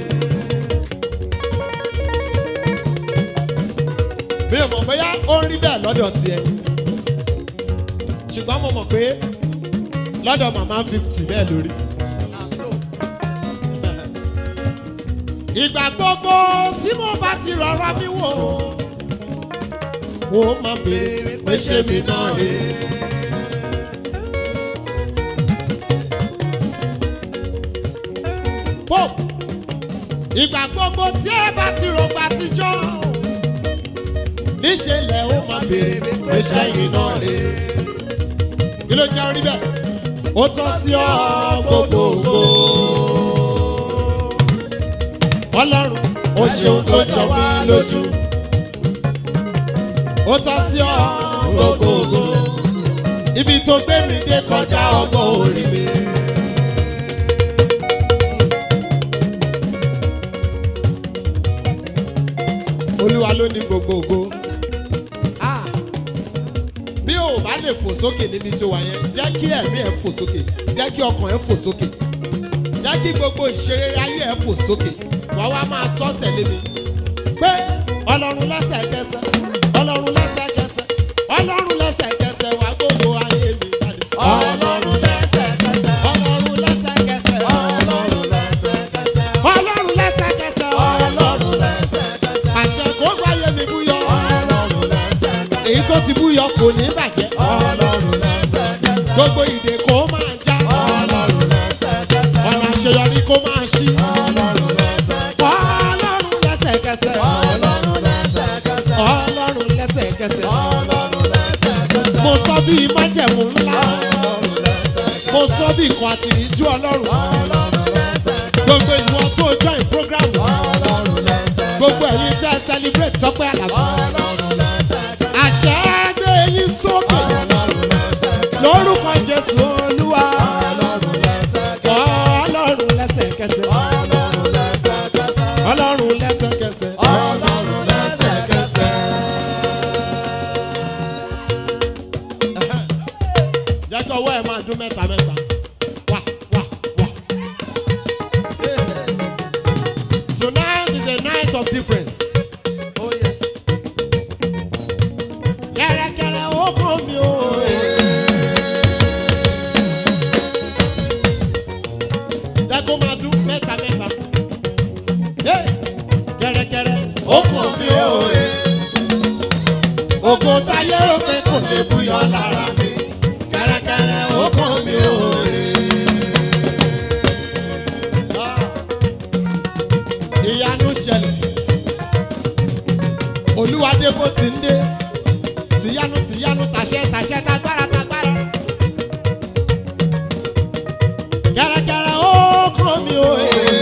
mi ò mọ̀ bóyá ó ń rí bẹ́ẹ̀ lọ́dọ̀ tiẹ̀ ṣùgbọ́n mo mọ̀ pé lọ́dọ̀ màmá fifty bẹ́ẹ̀ lórí. ìgbà gbogbo tí mo bá ti rọra mi wò wọ́n máa béèrè pé ṣé mi náà rí. Pop ìgbà gbogbo tí ẹ bá ti rògbà àtijọ́ níṣẹ́ lẹ̀ ó máa béèrè pé sẹ́yìn náà rè é. kí ló jẹ́ orí bẹ́ẹ̀? ó tọ́ sí ọ gbogbogbò. ọlọ́run ó ṣeun tó jọ mí lójú. ó tọ́ sí ọ gbogbogbò. ibi tó gbé mi dé kọjá ọgbọ́n orí mi. olúwa ló ní gbogbogbò. Ah, bí o bá lè fò sókè níbi tó wà yẹn jẹ́ kí ẹ̀mí ẹ̀ fò sókè jẹ́ kí ọkàn ẹ̀ fò sókè jẹ́ kí gbogbo ìṣeré ayé ẹ̀ fò sókè wàá wá máa sọ tẹ̀lé mi pé ọlọ́run lẹ́sẹ̀kẹsẹ̀ ọlọ́run lẹ́sẹ̀kẹsẹ̀ ọlọ́run lẹ́sẹ̀kẹsẹ̀ wá gbogbo ayé mi jáde. Ọlọ́run lẹ́sẹ̀kẹsẹ̀. ọlọ́run lẹ́sẹ̀kẹsẹ̀ Ọlọ́run lẹ́sẹ̀kẹsẹ̀. ọlọ́run lẹ́sẹ̀kẹsẹ̀ Ọlọ́run lẹ́sẹ̀kẹsẹ̀. àṣẹ kó gbáyé mi búyọ Ọlọ́run lẹ́sẹ̀kẹsẹ̀. èyí tó ti búyọ kò ní bàjẹ́ Ọlọ́run lẹ́sẹ̀kẹsẹ̀. gbogbo ìdè kó máa já Ọlọ́run lẹ́sẹ̀kẹsẹ̀. ọ̀nà àṣeyọrí kó máa ṣí. Ọlọ́run lẹ́sẹ̀kẹsẹ̀. ọlọ́run lẹ́sẹ̀kẹsẹ̀ Ọlọ́run lẹ́sẹ̀kẹsẹ̀. ọlọ́run lẹ́sẹ̀kẹsẹ̀ Ọlọ́run lẹ́sẹ̀kẹsẹ̀. mo sọ bí májẹ̀mú ńlá Ọlọ́run lẹ́sẹ̀kẹsẹ̀. mo sọ bí ikọ̀ àtìríjú ọlọ́run Ọlọ́run lẹ́sẹ̀kẹsẹ̀. gbogbo ìwọ tó join program Ọlọ́run lẹ́sẹ̀. gbogbo ẹ̀yin tẹ́ celebrate sọpẹ́ àlàbà Ọlọ́run lẹ́sẹ̀. àṣẹ gbé yín sókè Ọlọ́run lẹ́sẹ̀. lórúkọ jésù olúwa Ọlọ́run lẹ́sẹ̀. ọlọ́run lẹ́sẹ̀kẹsẹ̀ Ọlọ́run lẹ́sẹ̀kẹsẹ̀. ọlọ́run lẹ́sẹ̀kẹsẹ̀ Ọlọ́run lẹ́sẹ̀kẹsẹ̀. jẹ́ kí ọwọ́ ẹ̀ máa dún mẹ́ta mẹ́ta wá wá wá. tonight is a night of difference. Oh yes. kẹ́rẹ́kẹ́rẹ́ ó kàn mí o. jẹ́ kó máa dún mẹ́ta mẹ́ta. Hey! kẹ́rẹ́kẹ́rẹ́ ó kàn mí o. ògo táyé rò pé kò lè búyọ lára mi. kẹ́rẹ́kẹ́rẹ́ ó kàn mí o. Ah! ìyanu ṣẹlẹ̀ olúwadé bó ti ń dé tìyanu tìyanu tàṣẹ tàṣẹ tagbára tagbára. kẹ́rẹ́kẹ́rẹ́ ó kàn mí o.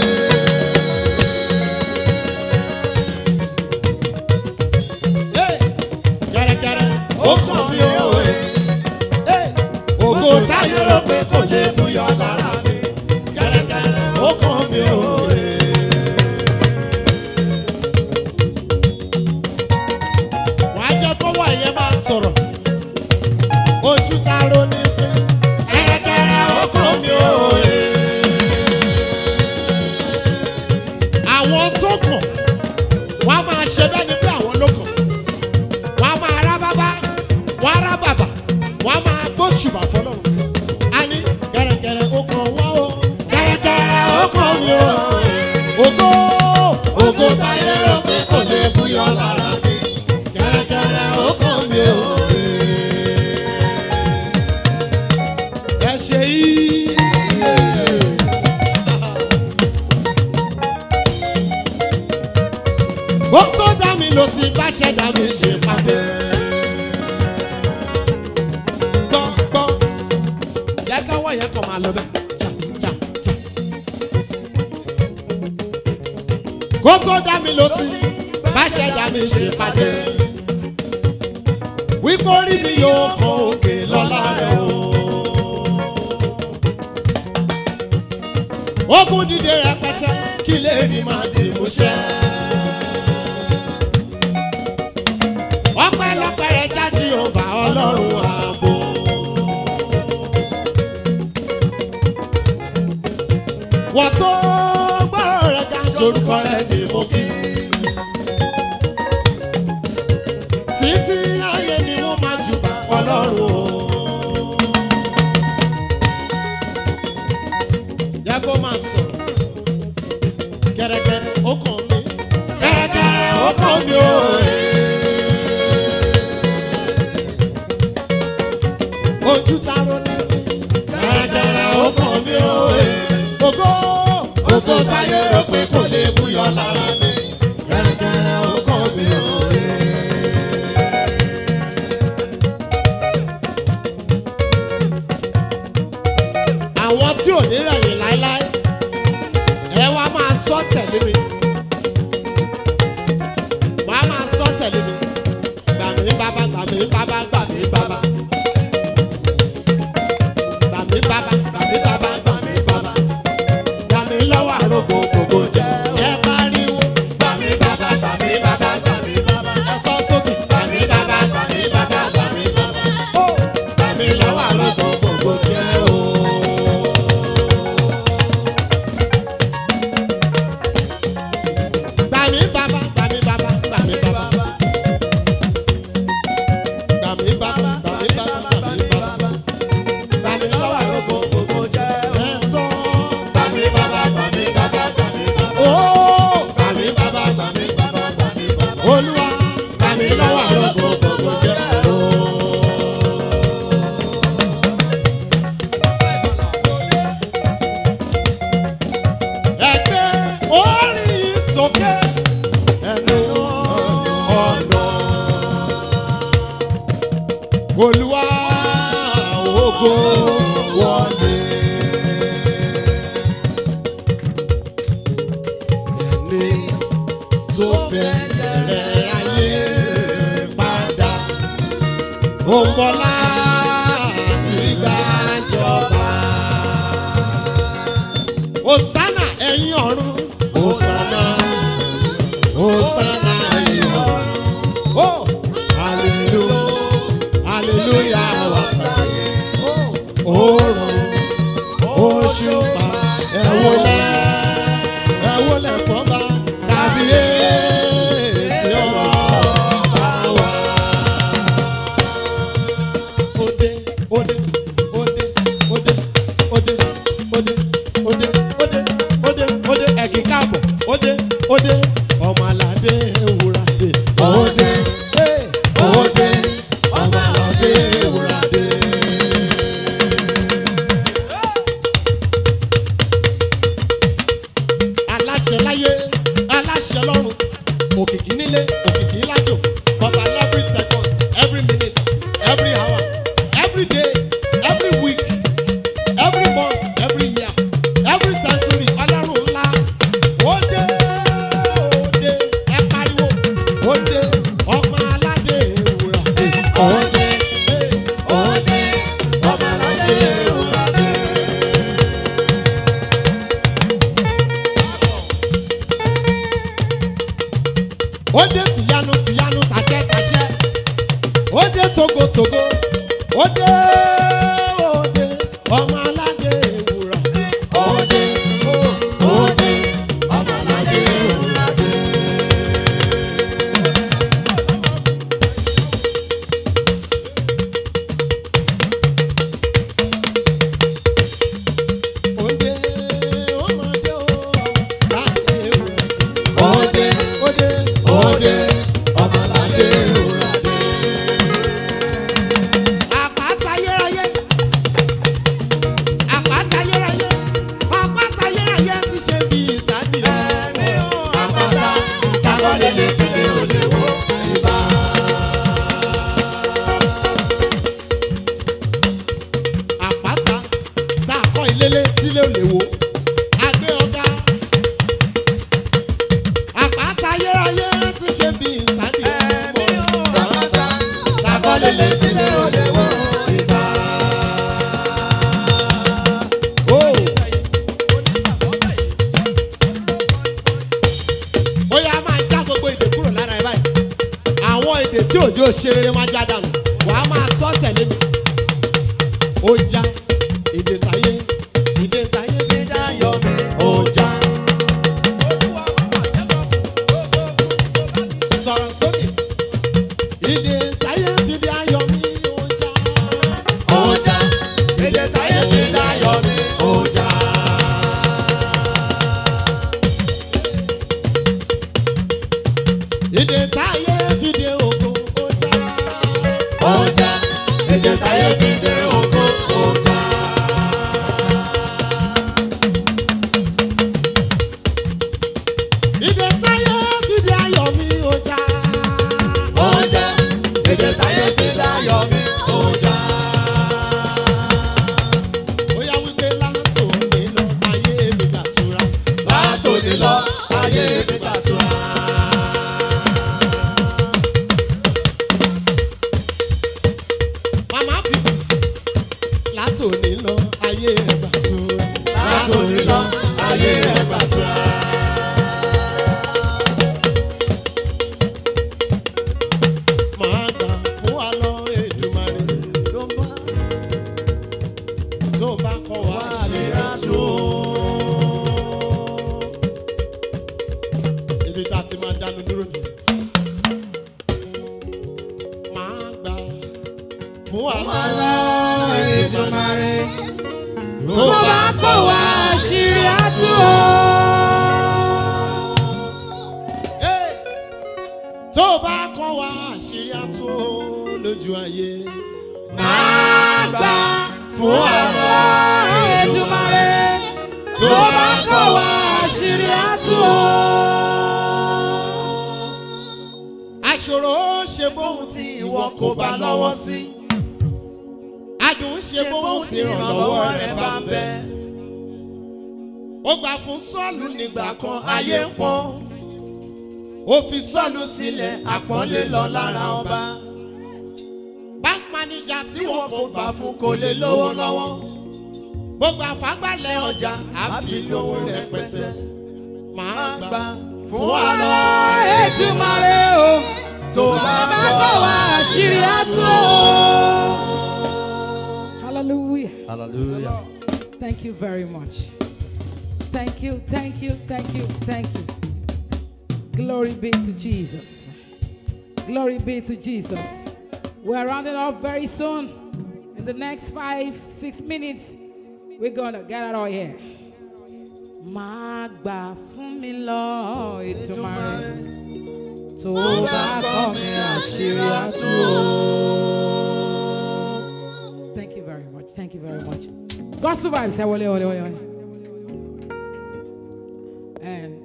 Hey! kẹ́rẹ́kẹ́rẹ́ ó kàn mí o. Hey! ògo táyé rò pé kò lè búyọ lára mi. kẹ́rẹ́kẹ́rẹ́ ó kàn mí o. wàá jẹ́ kọ́wọ́ ẹ̀yẹ máa sọ̀rọ̀ ojú ta ro ní pé kẹ́rẹ́kẹ́rẹ́ ó kàn mí o. àwọn tó kàn wọ́n á máa ṣe bẹ́ẹ̀ ni pé àwọn ló kàn wọ́n á máa rá bábá wọ́n á rá bàbà wọ́n á máa gbóṣùbà fọlọ́run a ní kẹ́rẹ́kẹ́rẹ́ ó kàn wọ́n o kẹ́rẹ́kẹ́rẹ́ ó kàn mí o. ògo ògo táyé rò pé kò lè búyọ lára mi kẹ́rẹ́kẹ́rẹ́ ó kàn mí o. ẹ ṣe yìí. ó tó dá mi ló ti bá ṣẹ̀dá mi ṣe pàdé. gbọ́ gbọ́ yẹ káwọ́ yẹn kàn máa lọ bẹ́ẹ̀. Jà, jà, jà. kó tó dá mi ló ti bá ṣẹ̀dá mi ṣe pàdé. wípé orí mi yóò kan òkè lọ́la rẹ̀ o. ogun dìde rẹpẹtẹ kí lè rí máa di ìmúṣẹ. ọpẹ́lọpẹ́ rẹ jáde ọba ọlọ́run ààbò. wọ́n tó gbọ́rọ̀ rẹ̀ ká lórúkọ rẹ̀ ní mo kí. títí ayé ni wọ́n máa jù bá ọlọ́run o. yẹ kó máa sọ̀rọ̀ kẹ̀rẹ̀kẹ̀rẹ̀ ó kàn mí kẹ̀rẹ̀kẹ̀rẹ̀ ó kàn mí o. ojú ta ro ní kẹ̀rẹ̀kẹ̀rẹ̀ ó kàn mí o. ògo ògo táyé rò pé kò lè búyọ lára mi kẹ̀rẹ̀kẹ̀rẹ̀ ó kàn mí o. àwọn tí ò ní rẹ̀yìn láéláé ẹ wá máa sọ tẹ̀lé mi wàá máa sọ tẹ̀lé mi gbà mí bàbá gbà mí bàbá gbà mí bàbá gbà mí bàbá gbà mí bàbá gbà mí bàbá gbà mí lọ́wọ́ àrògbò gbogbo jẹ́ ẹ pariwo gbà mí bàbá gbà mí bàbá gbà mí bàbá ẹ sọ sókè gbà mí bàbá gbà mí bàbá gbà mí bàbá ó gbà mí lọ́wọ́ àrògbò gbogbo jẹ́ o. Gbà mí bàbá, gbà mí bàbá, gbà mí bàbá. Gbà mí bàbá, gbà mí bàbá, gbà mí bàbá. Gbà mí lọ́wọ́ àrògbò gbogbo jẹ́ ẹ sọ. Gbà mí bàbá, gbà mí bàbá, gbà mí bàbá. Ó gbà mí bàbá, gbà mí bàbá, gbà mí bàbá. Olúwa gbà mí lọ́wọ́ àrògbò gbogbo jẹ́ o. Ẹgbẹ́ orí sókè ẹnu ọ̀nà. Olúwa ògo wọlé. òǹbọ̀lá àti gbàjọba. Hosanna ẹ̀yin ọ̀run. Hosanna. Hosanna ẹ̀yin ọ̀run. Oh, hallelujah. Hallelujah wà sáyé. Oòrùn òṣùpá ẹ̀wọ̀lẹ̀ ẹ̀wọ̀lẹ̀ fọ́ba kábíyèsí ọba wa. Ode ode ode ode ode ode ode ode ode ode ẹ̀kí káàbọ̀ ode ode ọmọ aládé ewúrà dé. Ode ode ọmọ aládé ewúrà dé. aláṣẹ láyé aláṣẹ lọ́run òkìkí nílé òkìkí lájò ọba every second every minute every hour every day every week every month every year every century ọlọ́run ńlá ó dé ó dé ẹ pariwo ó dé ọmọ aládé ewúrà dé. ó dé ó dé ọmọ aládé ewúrà dé. ó dé tìyanu tìyanu tàṣẹ tàṣẹ ó dé togotogo ó dé ó dé ọmọ aládé ewúrà. ó dé ó dé ọmọ aládé ewúrà dé. ó dé ọmọ dé ó aládé ewúrà. ó dé ó dé ó dé ọmọ aládé ewúrà dé. àpáta ayérayé àpáta ayérayé àpáta ayérayé ti ṣe bí ìsádi ẹ̀mí o. àpáta tábọ́lé létí lé olè wọ ibà. àpáta tá a kọ́ ilé létí lé olè wọ agbé ọ̀gá àpáta ayérayé ti ṣe bí ìsádi ẹ̀mí o. àpáta tábọ́lé létí lé olè wọ ibà. Oh. ó yá máa já gbogbo èdè kúrò lára ẹ báyìí àwọn èdè tí òjò ṣe rere máa já dànù wàá máa sọ tẹ̀lé mi ó já èdè táyé èdè táyé fi dá yọ mi ó já sọ̀rọ̀ sókè èdè táyé fi dá yọ mi ó já ó já èdè táyé fi dá yọ mi ó já. Ìdè táyé fìdí ògo ọjà. Ọjà. Ìdè táyé fìdí ògo ọjà. Ìdè táyé fìdí ayọ̀ mi ọjà. Ọjà. Ìdè táyé fìdí ayọ̀ mi ọjà. Bóyá wípé látòní lọ ayé mi gbàtura. Látòní lọ ayé mi gbàtura. Màmá fi látòní lọ ayé ẹgbà tura. Látòní lọ ayé ẹgbà tura. Màá gbà fún wa lọ Èdùmàrè tó bá tó bá kọ wá ṣe aṣọ. Ibi tá a ti máa dánu dúró nìyẹn. Màá gbà fún wa lọ Èdùmàrè tó bá kọ wá àṣírí àtú o. Hey! tó bá kọ́ wa àṣírí àtú lójú ayé. Máa gbà fún àlọ́ Èdùmàrè tó bá kọ̀ wá àṣírí àtú o. Aṣòro ṣe bóhun tí ìwọ kò bá lọ́wọ́ sí. Adùn ṣe bóhun tí ìrànlọ́wọ́ rẹ bá ń bẹ. Ó gbà fún Sọ́ọ̀lù nígbà kan ayé ń pọ́n. Ó fi Sọ́ọ̀lù sílẹ̀ àpọ́nlé lọ lára ọba. Báńkì máníjà tí tí wọn wọn kò kò gbà gbà fún fún kò lè lówó lọ́wọ́ gbogbo àfágbálẹ̀ ọjà àfi lówó rẹpẹtẹ máa máa gbà gbà fún fún wa àlọ́ lọ Èdùmàrè o tó bá bá bọ̀ bọ̀ wá. wá àṣírí àtú o. Hallelujah. hallelujah. Thank you very much. Thank you, thank you, thank you, thank you. Glory be to Jesus. Glory be to Jesus. We're rounding up very soon. In the next five, six minutes, we're gonna get out of here. Má gbà fún mi lọ Èdùmàrè tó bá kọ́ mi àṣírí àtú o. Thank you very much. Thank you very much. Gospel vibes ẹ wọlé wọlé wọlé wọlé. And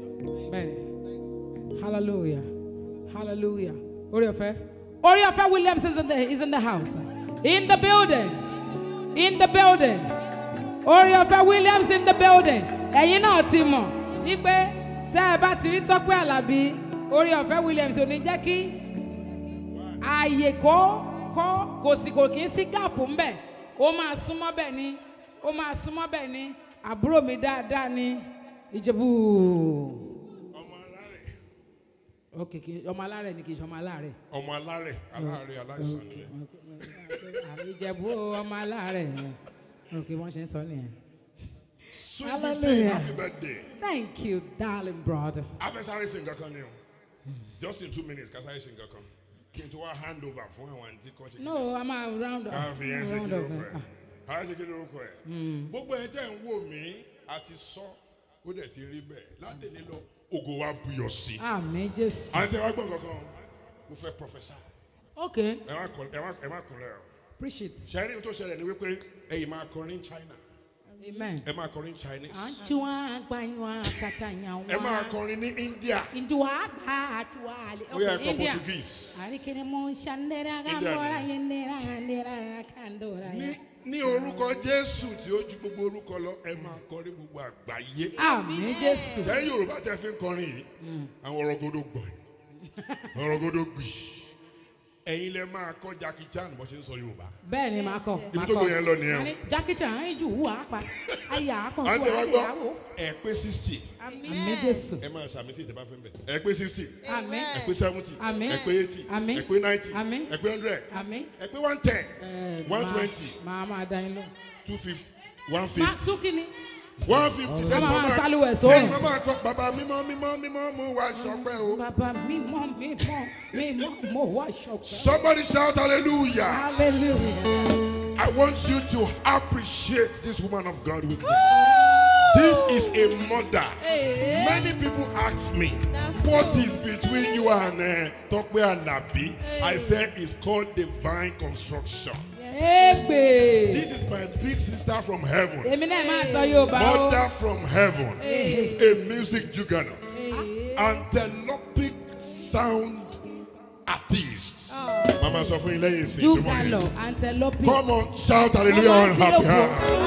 bẹ́ẹ̀ni hallelujah hallelujah orí ọ̀fẹ́ orí ọ̀fẹ́ Williams is in the is in the house in the building in the building orí ọ̀fẹ́ Williams in the building ẹ̀yin náà ti mọ̀ wípé tẹ́ ẹ bá ti rí Tọ́pẹ́ Àlàbí orí ọ̀fẹ́ Williams ò ní jẹ́ kí ààyè kó kó kò sì kò kí ń sí gáàpù ńbẹ ó máa súnmọ́ bẹ́ẹ̀ ni ó máa súnmọ́ bẹ́ẹ̀ ni àbúrò mi dáadáa ni ìjẹ̀bú. ọmọ alárẹ̀ ok kì í ọmọ alárẹ̀ ni kì í ṣe ọmọ alárẹ̀. ọmọ alárẹ̀ alárẹ̀ aláìsàn nìyẹn àmì ìjẹ̀bú ọmọ alárẹ̀ ok wọ́n ṣe ń sọ nìyẹn. sweet Hallelujah. fifteen happy birthday thank you darling brother. afẹsáré sí nǹkan kan ni o just in two minutes kásáré sí nǹkan kan kí n tó wá hand over fún àwọn àǹtí kan ṣe no a máa round up. ká fi yẹn ṣe kí round up, lórúkọ ẹ ah. ká ṣe kí lórúkọ ẹ gbogbo ẹ tẹ́ ń wò mí àti sọ ó dẹ̀ ti rí bẹ́ẹ̀ látẹ̀lé lọ ògo wa buyọ̀ sí i àmì jésù. àti ẹ wá gbọ́ nǹkan kan mo fẹ́ professor ok ẹ má kún ẹ má ẹ má kúnlẹ̀ o preach it ṣẹ́rí ohun tó ṣẹlẹ̀ ni wípé ẹ̀yin máa kọrin China amen. ẹ máa kọrin Chinese Anjua agbanywa katanya ẹ máa kọrin ní India Indua ba atua ale. ó yẹ Okay, ẹ̀kọ́ India. Portuguese. Arikene mo shandera India gambora ni. yendera yendera kandora. ní ní orúkọ jésù tí ó ju gbogbo orúkọ lọ ẹ máa kọrin gbogbo àgbáyé Àmì Jésù. sẹ́yìn yorùbá tẹ́ fi ń kọrin yìí àwọn ọ̀rọ̀gọ́dọ̀ gbọ̀ ọ̀rọ̀gọ́dọ̀ gbì ẹ̀yin lẹ máa kọ́ Jackie Chan bó ṣe ń sọ yorùbá Bẹ́ẹ̀ ni màá kọ. Ibi màá tó kọ. gbé yẹn lọ nìyẹn o. Àní Jackie Chan ń jù wá pa. Ayà àpọ̀ àti ẹ wá fún gbọ́ àyàwó. ẹ pé sixty Àmì Jésù. ẹ máa ṣàmì sí ìjọba fún bẹ ẹ pé sixty Àmì. ẹ pé seventy Àmín. ẹ pé eighty Àmín. ẹ pé ninety Àmín. ẹ pé hundred Àmì. ẹ pé one ten Ẹ, one máa- twenty Màá máa dá yín lọ. two fifty one Má fifty tún kí ni? one fifty Ká máa máa sálúwẹ̀ sóòrùn. lẹ́yìn máa máa kọ bàbá mímọ́ mímọ́ mímọ́ mú wa sọpẹ́ o. Bàbá mi mọ̀ mi mọ̀ mi mọ̀ mo wá ṣọ̀kẹ́. Somebody shout hallelujah. Hallelujah. I want you to appreciate this woman of God with me. This is a mother. Many people ask me, what is between you and uh, Tokwe and Nabi? I said it's called divine construction. Ègbè. This is my big sister from heaven, Èmi náà máa sọ Yorùbá o. mother from heaven, a music juggernaut, antelopic sound artist. Mama sọ fún yín lẹ́yìn ìsìn tó mọ̀ yín. Júgàlọ̀ antelope. Come on, shout hallelujah Mama and happy Tinubu.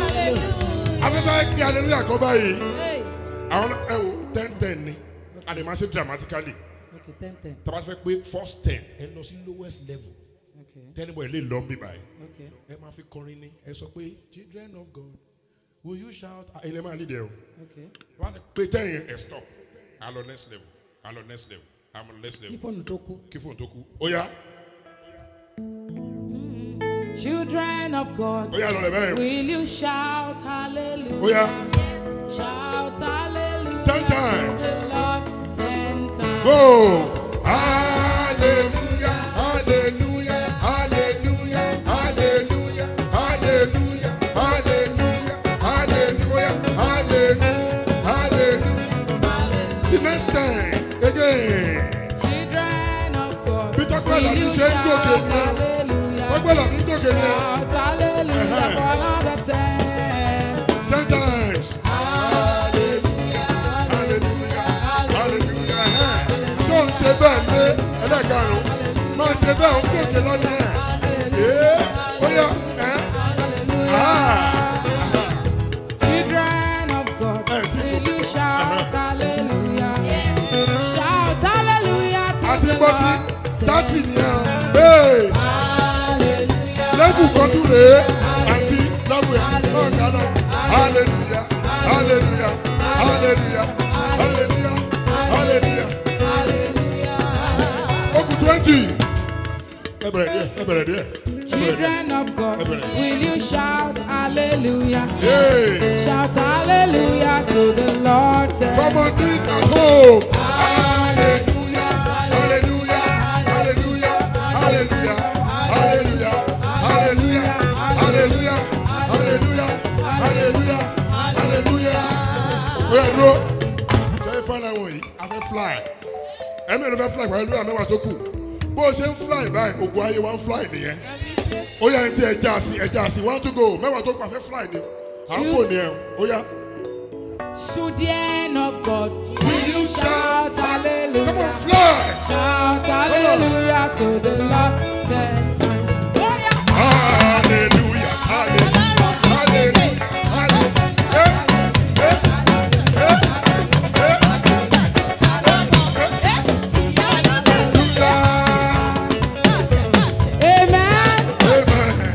heart. Afẹ́sáré kí hallelujah kọ́ báyìí. Àwọn náà ẹ wo ten ten ni. Àdèmásí dramatically. Okay, ten ten. Tọ́ba fẹ́ pé first ten ẹ lọ sí lowest level. Okay, Tẹ́nibọ̀ ẹ lè lọ bí báyìí. okay, Ẹ máa fi kọrin ní. Ẹ sọ pé children of God will you shout? Ẹyin lè máa lead ẹ o. okay. Wọ́n á pé ten yẹn ẹ stop. A lọ next level. A lọ next level. A lọ next Kí level. fóònù tó kú. Kí fóònù tó kú. Ó yá. Children of God, Ó yá lọ rẹ̀ bẹ́ẹ̀. will you shout hallelujah? Ó yá. Shout hallelujah. Ten times. to the Lord ten times. Go! Hallelujah, hallelujah, hallelujah, hallelujah, hallelujah, hallelujah, hallelujah, hallelujah, hallelujah. The next time, again. Children of God, Bí Tọ́pẹ́ will Àlàbí you ṣe ń shout gòkè ní ẹ. hallelujah? Tọ́pẹ́ Àlàbí ń gòkè ní ẹ. Shout hallelujah Uh-huh. for another ten times. Ten times. Hallelujah, hallelujah, hallelujah. Ṣé o ń ṣe bẹ́ẹ̀ lé ẹlẹ́karùn-ún? Máa ṣe bẹ́ẹ̀ o gòkè lọ́dún ẹ̀. Ee, ó yá, ẹ́. Ah. Children of God, Eh, tí will kò- you shout hallelujah? Shout hallelujah to àti the bọ́ sí Lord. thirty nìyẹn. Hey! Ee, àti lọ́wọ́ ẹ̀ náà kálọ̀. Hallelujah, hallelujah, hallelujah, hallelujah, hallelujah. Okùn twenty. Ẹ bẹ̀rẹ̀ díẹ̀, ẹ bẹ̀rẹ̀ díẹ̀. ẹ bẹ̀rẹ̀ díẹ̀. Children of God, Everybody. will you shout hallelujah? Yay! Shout hallelujah to the Lord. Come on, do it at home. Hallelujah, hallelujah, hallelujah, hallelujah, hallelujah, hallelujah, hallelujah, hallelujah, hallelujah, hallelujah. Oya dúró. Ṣé fún àwọn yìí? A fẹ́ fly. Ẹ̀mí ló fẹ́ fly pẹ̀lú ìlú àmẹ́wàá tó kù. Bó o ṣe ń fly báyìí, ògùn ayé wa ń fly nìyẹn. Ó yá ẹni tí ẹja sí ẹja sí one to go mẹ́wàá tó kù a fẹ́ fly ni. À ń fò nìyẹn. Ó yá. Children of God, Will you shout Come on, hallelujah. fly. Shout hallelujah to the Lord. Ten times. Oh, yeah. Hallelujah, hallelujah, hallelujah, hallelujah. Eh, eh, eh, eh. Hallelujah. Amen. Amen.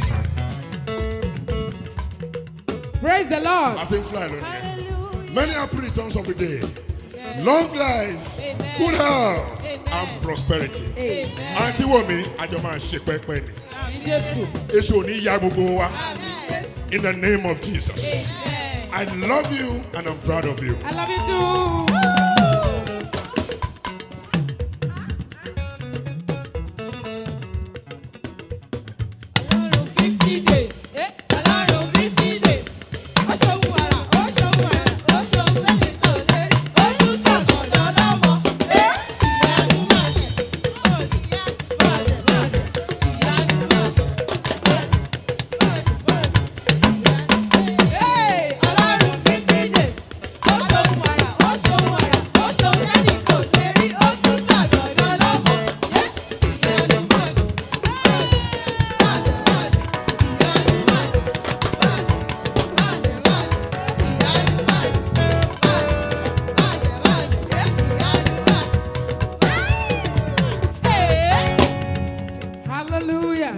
Praise the Lord. I think fly Lord. Many happy returns of the day. Long life, good health, and prosperity. Àǹtí wò mí, àjọ máa ṣe pẹ́pẹ́ ni. Jésù. Èso ò ní ya gbogbo wa. In the name of Jesus. I love you and I'm proud of you. I love you too. Hallelujah.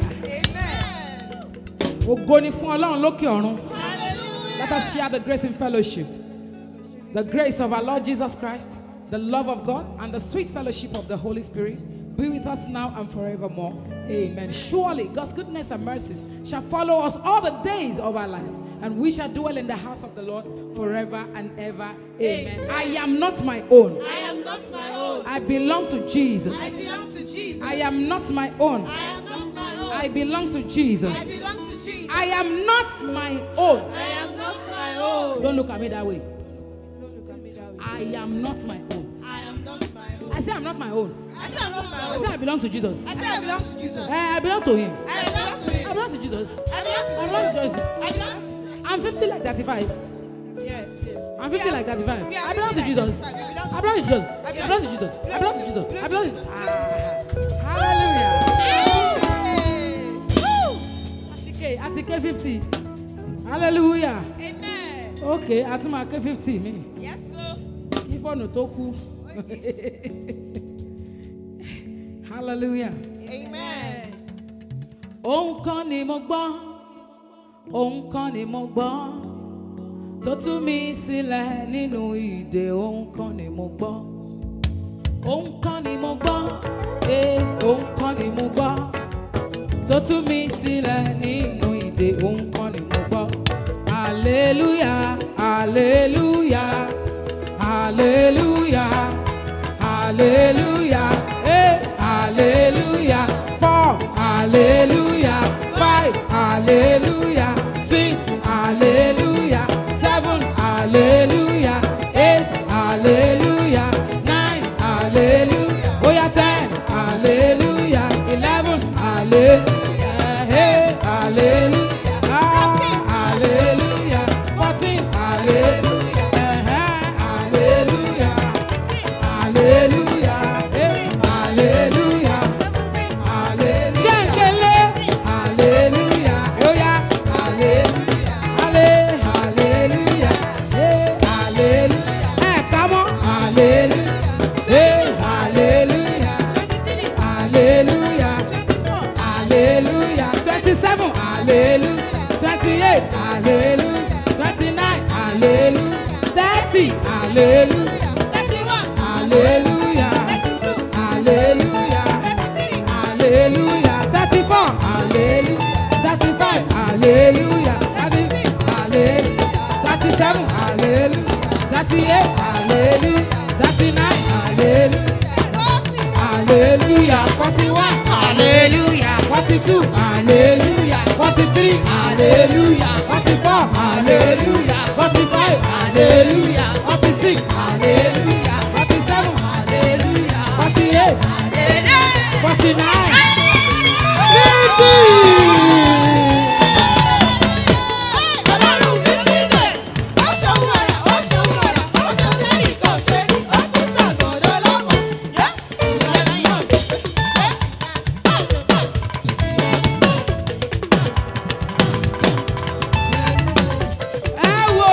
Ògo ni fún Ọlọ́run lókè ọ̀run. Let us share the grace in fellowship. The grace of our Lord Jesus Christ, the love of God, and the sweet fellowship of the Holy Spirit be with us now and forevermore. Amen. Surely God's goodness and mercies shall follow us all the days of our lives, and we shall dwell in the house of the Lord forever and ever. Amen. I am not my own. I am not my own. I belong to Jesus. I belong to Jesus. I am not my own. I am not my own. I belong to Jesus. I belong to Jesus. I am not my own. I am not my own. Don't look at me that way. Don't look at me that way. I am not my own. I am not my own. I say I'm not my own. I said I'm not my I own. say I belong to Jesus. I said I belong to Jesus. Eh, I belong to Him. I belong to I him. belong to Jesus. I belong to I belong to Jesus. Jesus. I belong I'm 50 like 35. Yes, yes. I'm 50 like 35. we are I belong to 50 like Jesus. 35. We belong to I belong to Jesus. I belong to Jesus. I belong to Jesus. I belong to Jesus. Ah, Hallelujah. Atike, Atike 50. Hallelujah. Amen. Okay, àti máa ké 50 mi. Yes, sir. Kí fọ́ọ̀nù tó kú. Hallelujah. Amen. Òun kan ni mo gbọ́, òun kan ni mo gbọ́, tó tú mi sílẹ̀ nínú ìdè, òun kan ni mo gbọ́. Òun kan ni mo gbọ́, ee, òun kan ni mo gbọ́, tó tú mi sílẹ̀ nínú ìdè, òun kan ni mo gbọ́. Hallelujah, hallelujah, hallelujah, hallelujah, eh, hallelujah, four, hallelujah, five, hallelujah, six, hallelujah, seven, hallelujah, eight, hallelujah, nine, hallelujah, oh yeah, ten, hallelujah, eleven, hallelujah, hey, hallelujah, ah, hallelujah, fourteen, hallelujah, eh, hallelujah. Hallelujah. Eh, hallelujah. Hallelujah. Shankele. Hallelujah. Oh yeah. Hallelujah. Halle- Hallelujah. Eh, hallelujah. Eh, come on. Hallelujah. Eh, hallelujah. Hallelujah. Hallelujah. 27. hallelujah. Twenty-eight, hallelujah. Twenty-nine, hallelujah. Thirty, hallelujah. Hallelujah. Hallelujah. Hallelujah. Thirty-four, hallelujah. Thirty-five, hallelujah. Thirty-six, hallelujah. Thirty-seven, hallelujah. Thirty-eight, hallelujah. Thirty-nine, hallelujah. Hallelujah. Forty-one, hallelujah. Forty-two, hallelujah. Forty-three, hallelujah. Forty-four, hallelujah. Forty-five, hallelujah. Forty-six, hallelujah. Forty-seven, hallelujah. Forty-eight, hallelujah. Forty-nine, fifty. ẹ wò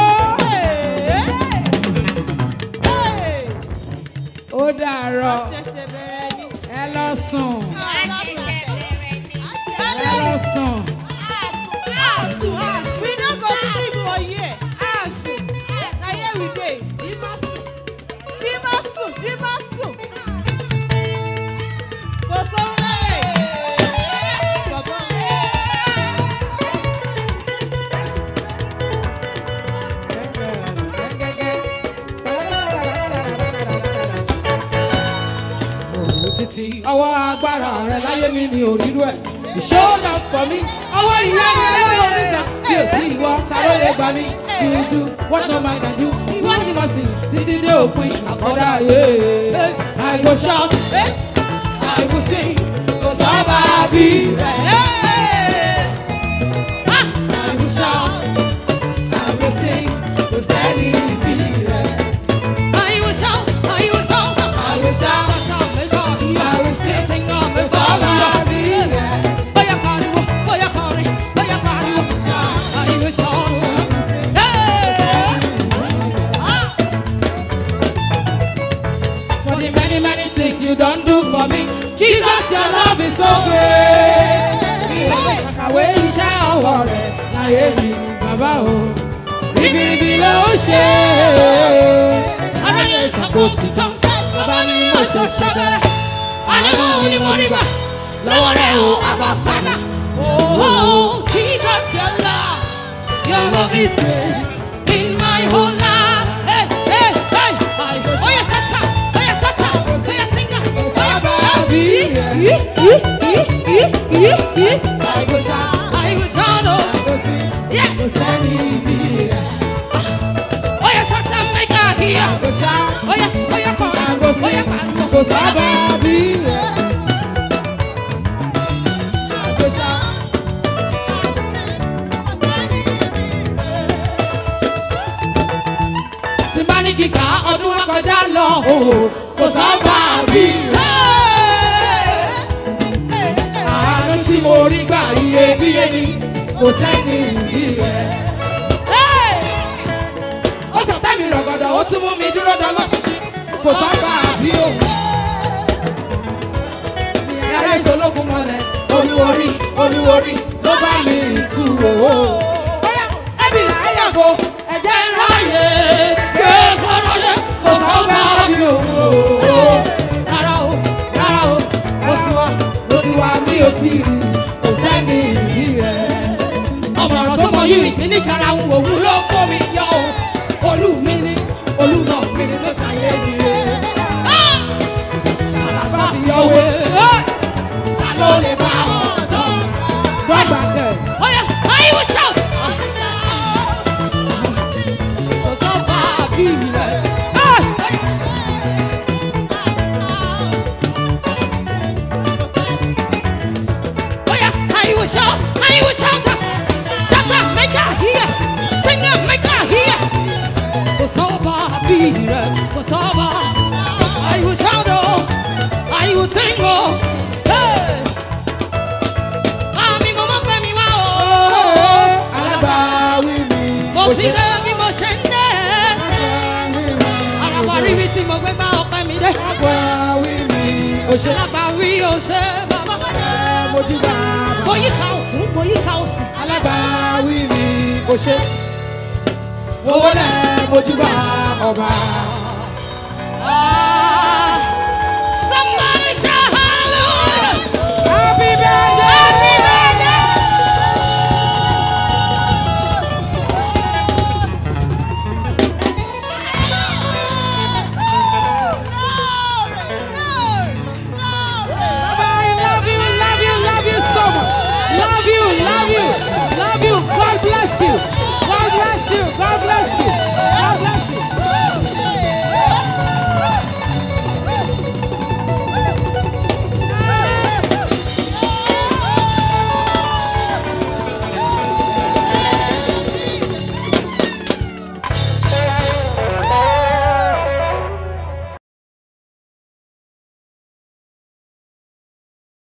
ó ó dàárọ̀ ẹ lọ sùn ẹ lọ sùn We no go sleep for here. Asu. Na here we dey. Jimasu. Jimasu. Jimasu. Kò sóhun lẹ́yìn. Bọ̀bọ̀. òwò títí ọwọ́ agbára rẹ láyé mi ni òrírú ẹ̀ ìṣòro fọ mí ọwọ́ ìwé rẹ lọ́wọ́ mi sàn bí ò sí ìwọ ta ló lè gbà mí dúdú wọ́n tó máa dájú ìwọ ni mo sì títí dé òpin àkọ́dá ayé àìwò ṣọ́ àìwò sí kò sábà bí rẹ̀ àìwò ṣọ́ àìwò sí kò sẹ́ni bí rẹ̀. I will shout, I will shout, I will shout, I will sing, sing on the song of the Voy a pariwo, voy a correr, voy a pariwo, I will shout. Hey! For the many, many things you don't do for me, Jesus, your love is so great. Ìlànà ìṣàkàwé iṣẹ́ ọwọ́ rẹ̀ láyé mi, bàbá o. Ribiribi ló ṣe é aráyé ìsàkó ti tán bàbá mi mo ṣe ṣe bẹ̀rẹ̀ àlejò ni mo rí gbà lọ́wọ́ rẹ̀ o àbá fàdà. Oh, Jesus, your love, your love is great in my whole life. Hey, hey, hey. Oh, yes, shut up. Oh, yes, shut up. Oh, yes, sing it. Oh, yes, I go shout. I go shout. Oh, yeah. Oh, yes, shut up. Make her hear. Oh, yeah, oh, yeah, come. Oh, yeah, come. Kò sábà bí rẹ̀. Àgbéṣà. tí bá ní kíkà ọdún wa kọjá lọ o kò sábà bí àánú tí mo rí gbà iyebíye ni kò sẹ́ni ìbí rẹ̀. ó sọ̀tẹ́ mi rọ̀gọ̀dọ̀ ó tún mú mi dúró dán lọ́ṣíṣí kò sábà bí òun. Yàrá ìṣológun mọ́lẹ̀ olúworí olúworí ló bá mi tù owó. Ẹbí láyàgò ẹ̀jẹ̀ ń ráyè ké kọ́lọ́dé kò sábà bí òun o. Rárá o rárá o mo ti wá mo ti wá mi ò tí ì rí kò sẹ́ni ìrí rẹ̀. Ọmọ ọ̀rọ̀ tó mọ yìí ìpín ní karahun òun ló kó mi yọ o. Olú mi ní olúmọ mi ní ló ṣàyè mi rẹ̀. Sàlàbà mi yọ wé. Ta ló lè bá ọ̀dọ́? Dọ́gba kẹ̀. Oya, I will shout. Kò sọ́ba bí rẹ̀. Oya, I will shout. I will shout. Shout out, make her hear. Sing out, make her hear. Kò sọ́ba bí rẹ̀. Kò sọ́ba. I will shout. Oh. I will sing. Oh. Hey. Àmì mo mọ̀ pé mi wá o. alábàáwí mi. Mo ti dé bí mo ṣe ń dé. Àràbà rí mi tí mo gbé bá ọpẹ́ mi dé. alábàáwí mi. Òṣèlágbà rí òṣè bàbá. mojú bá Mo yí ká o. ọ̀tún mo yíká òsì. alábàáwí mi kò ṣe wọlé mojúbà ọba.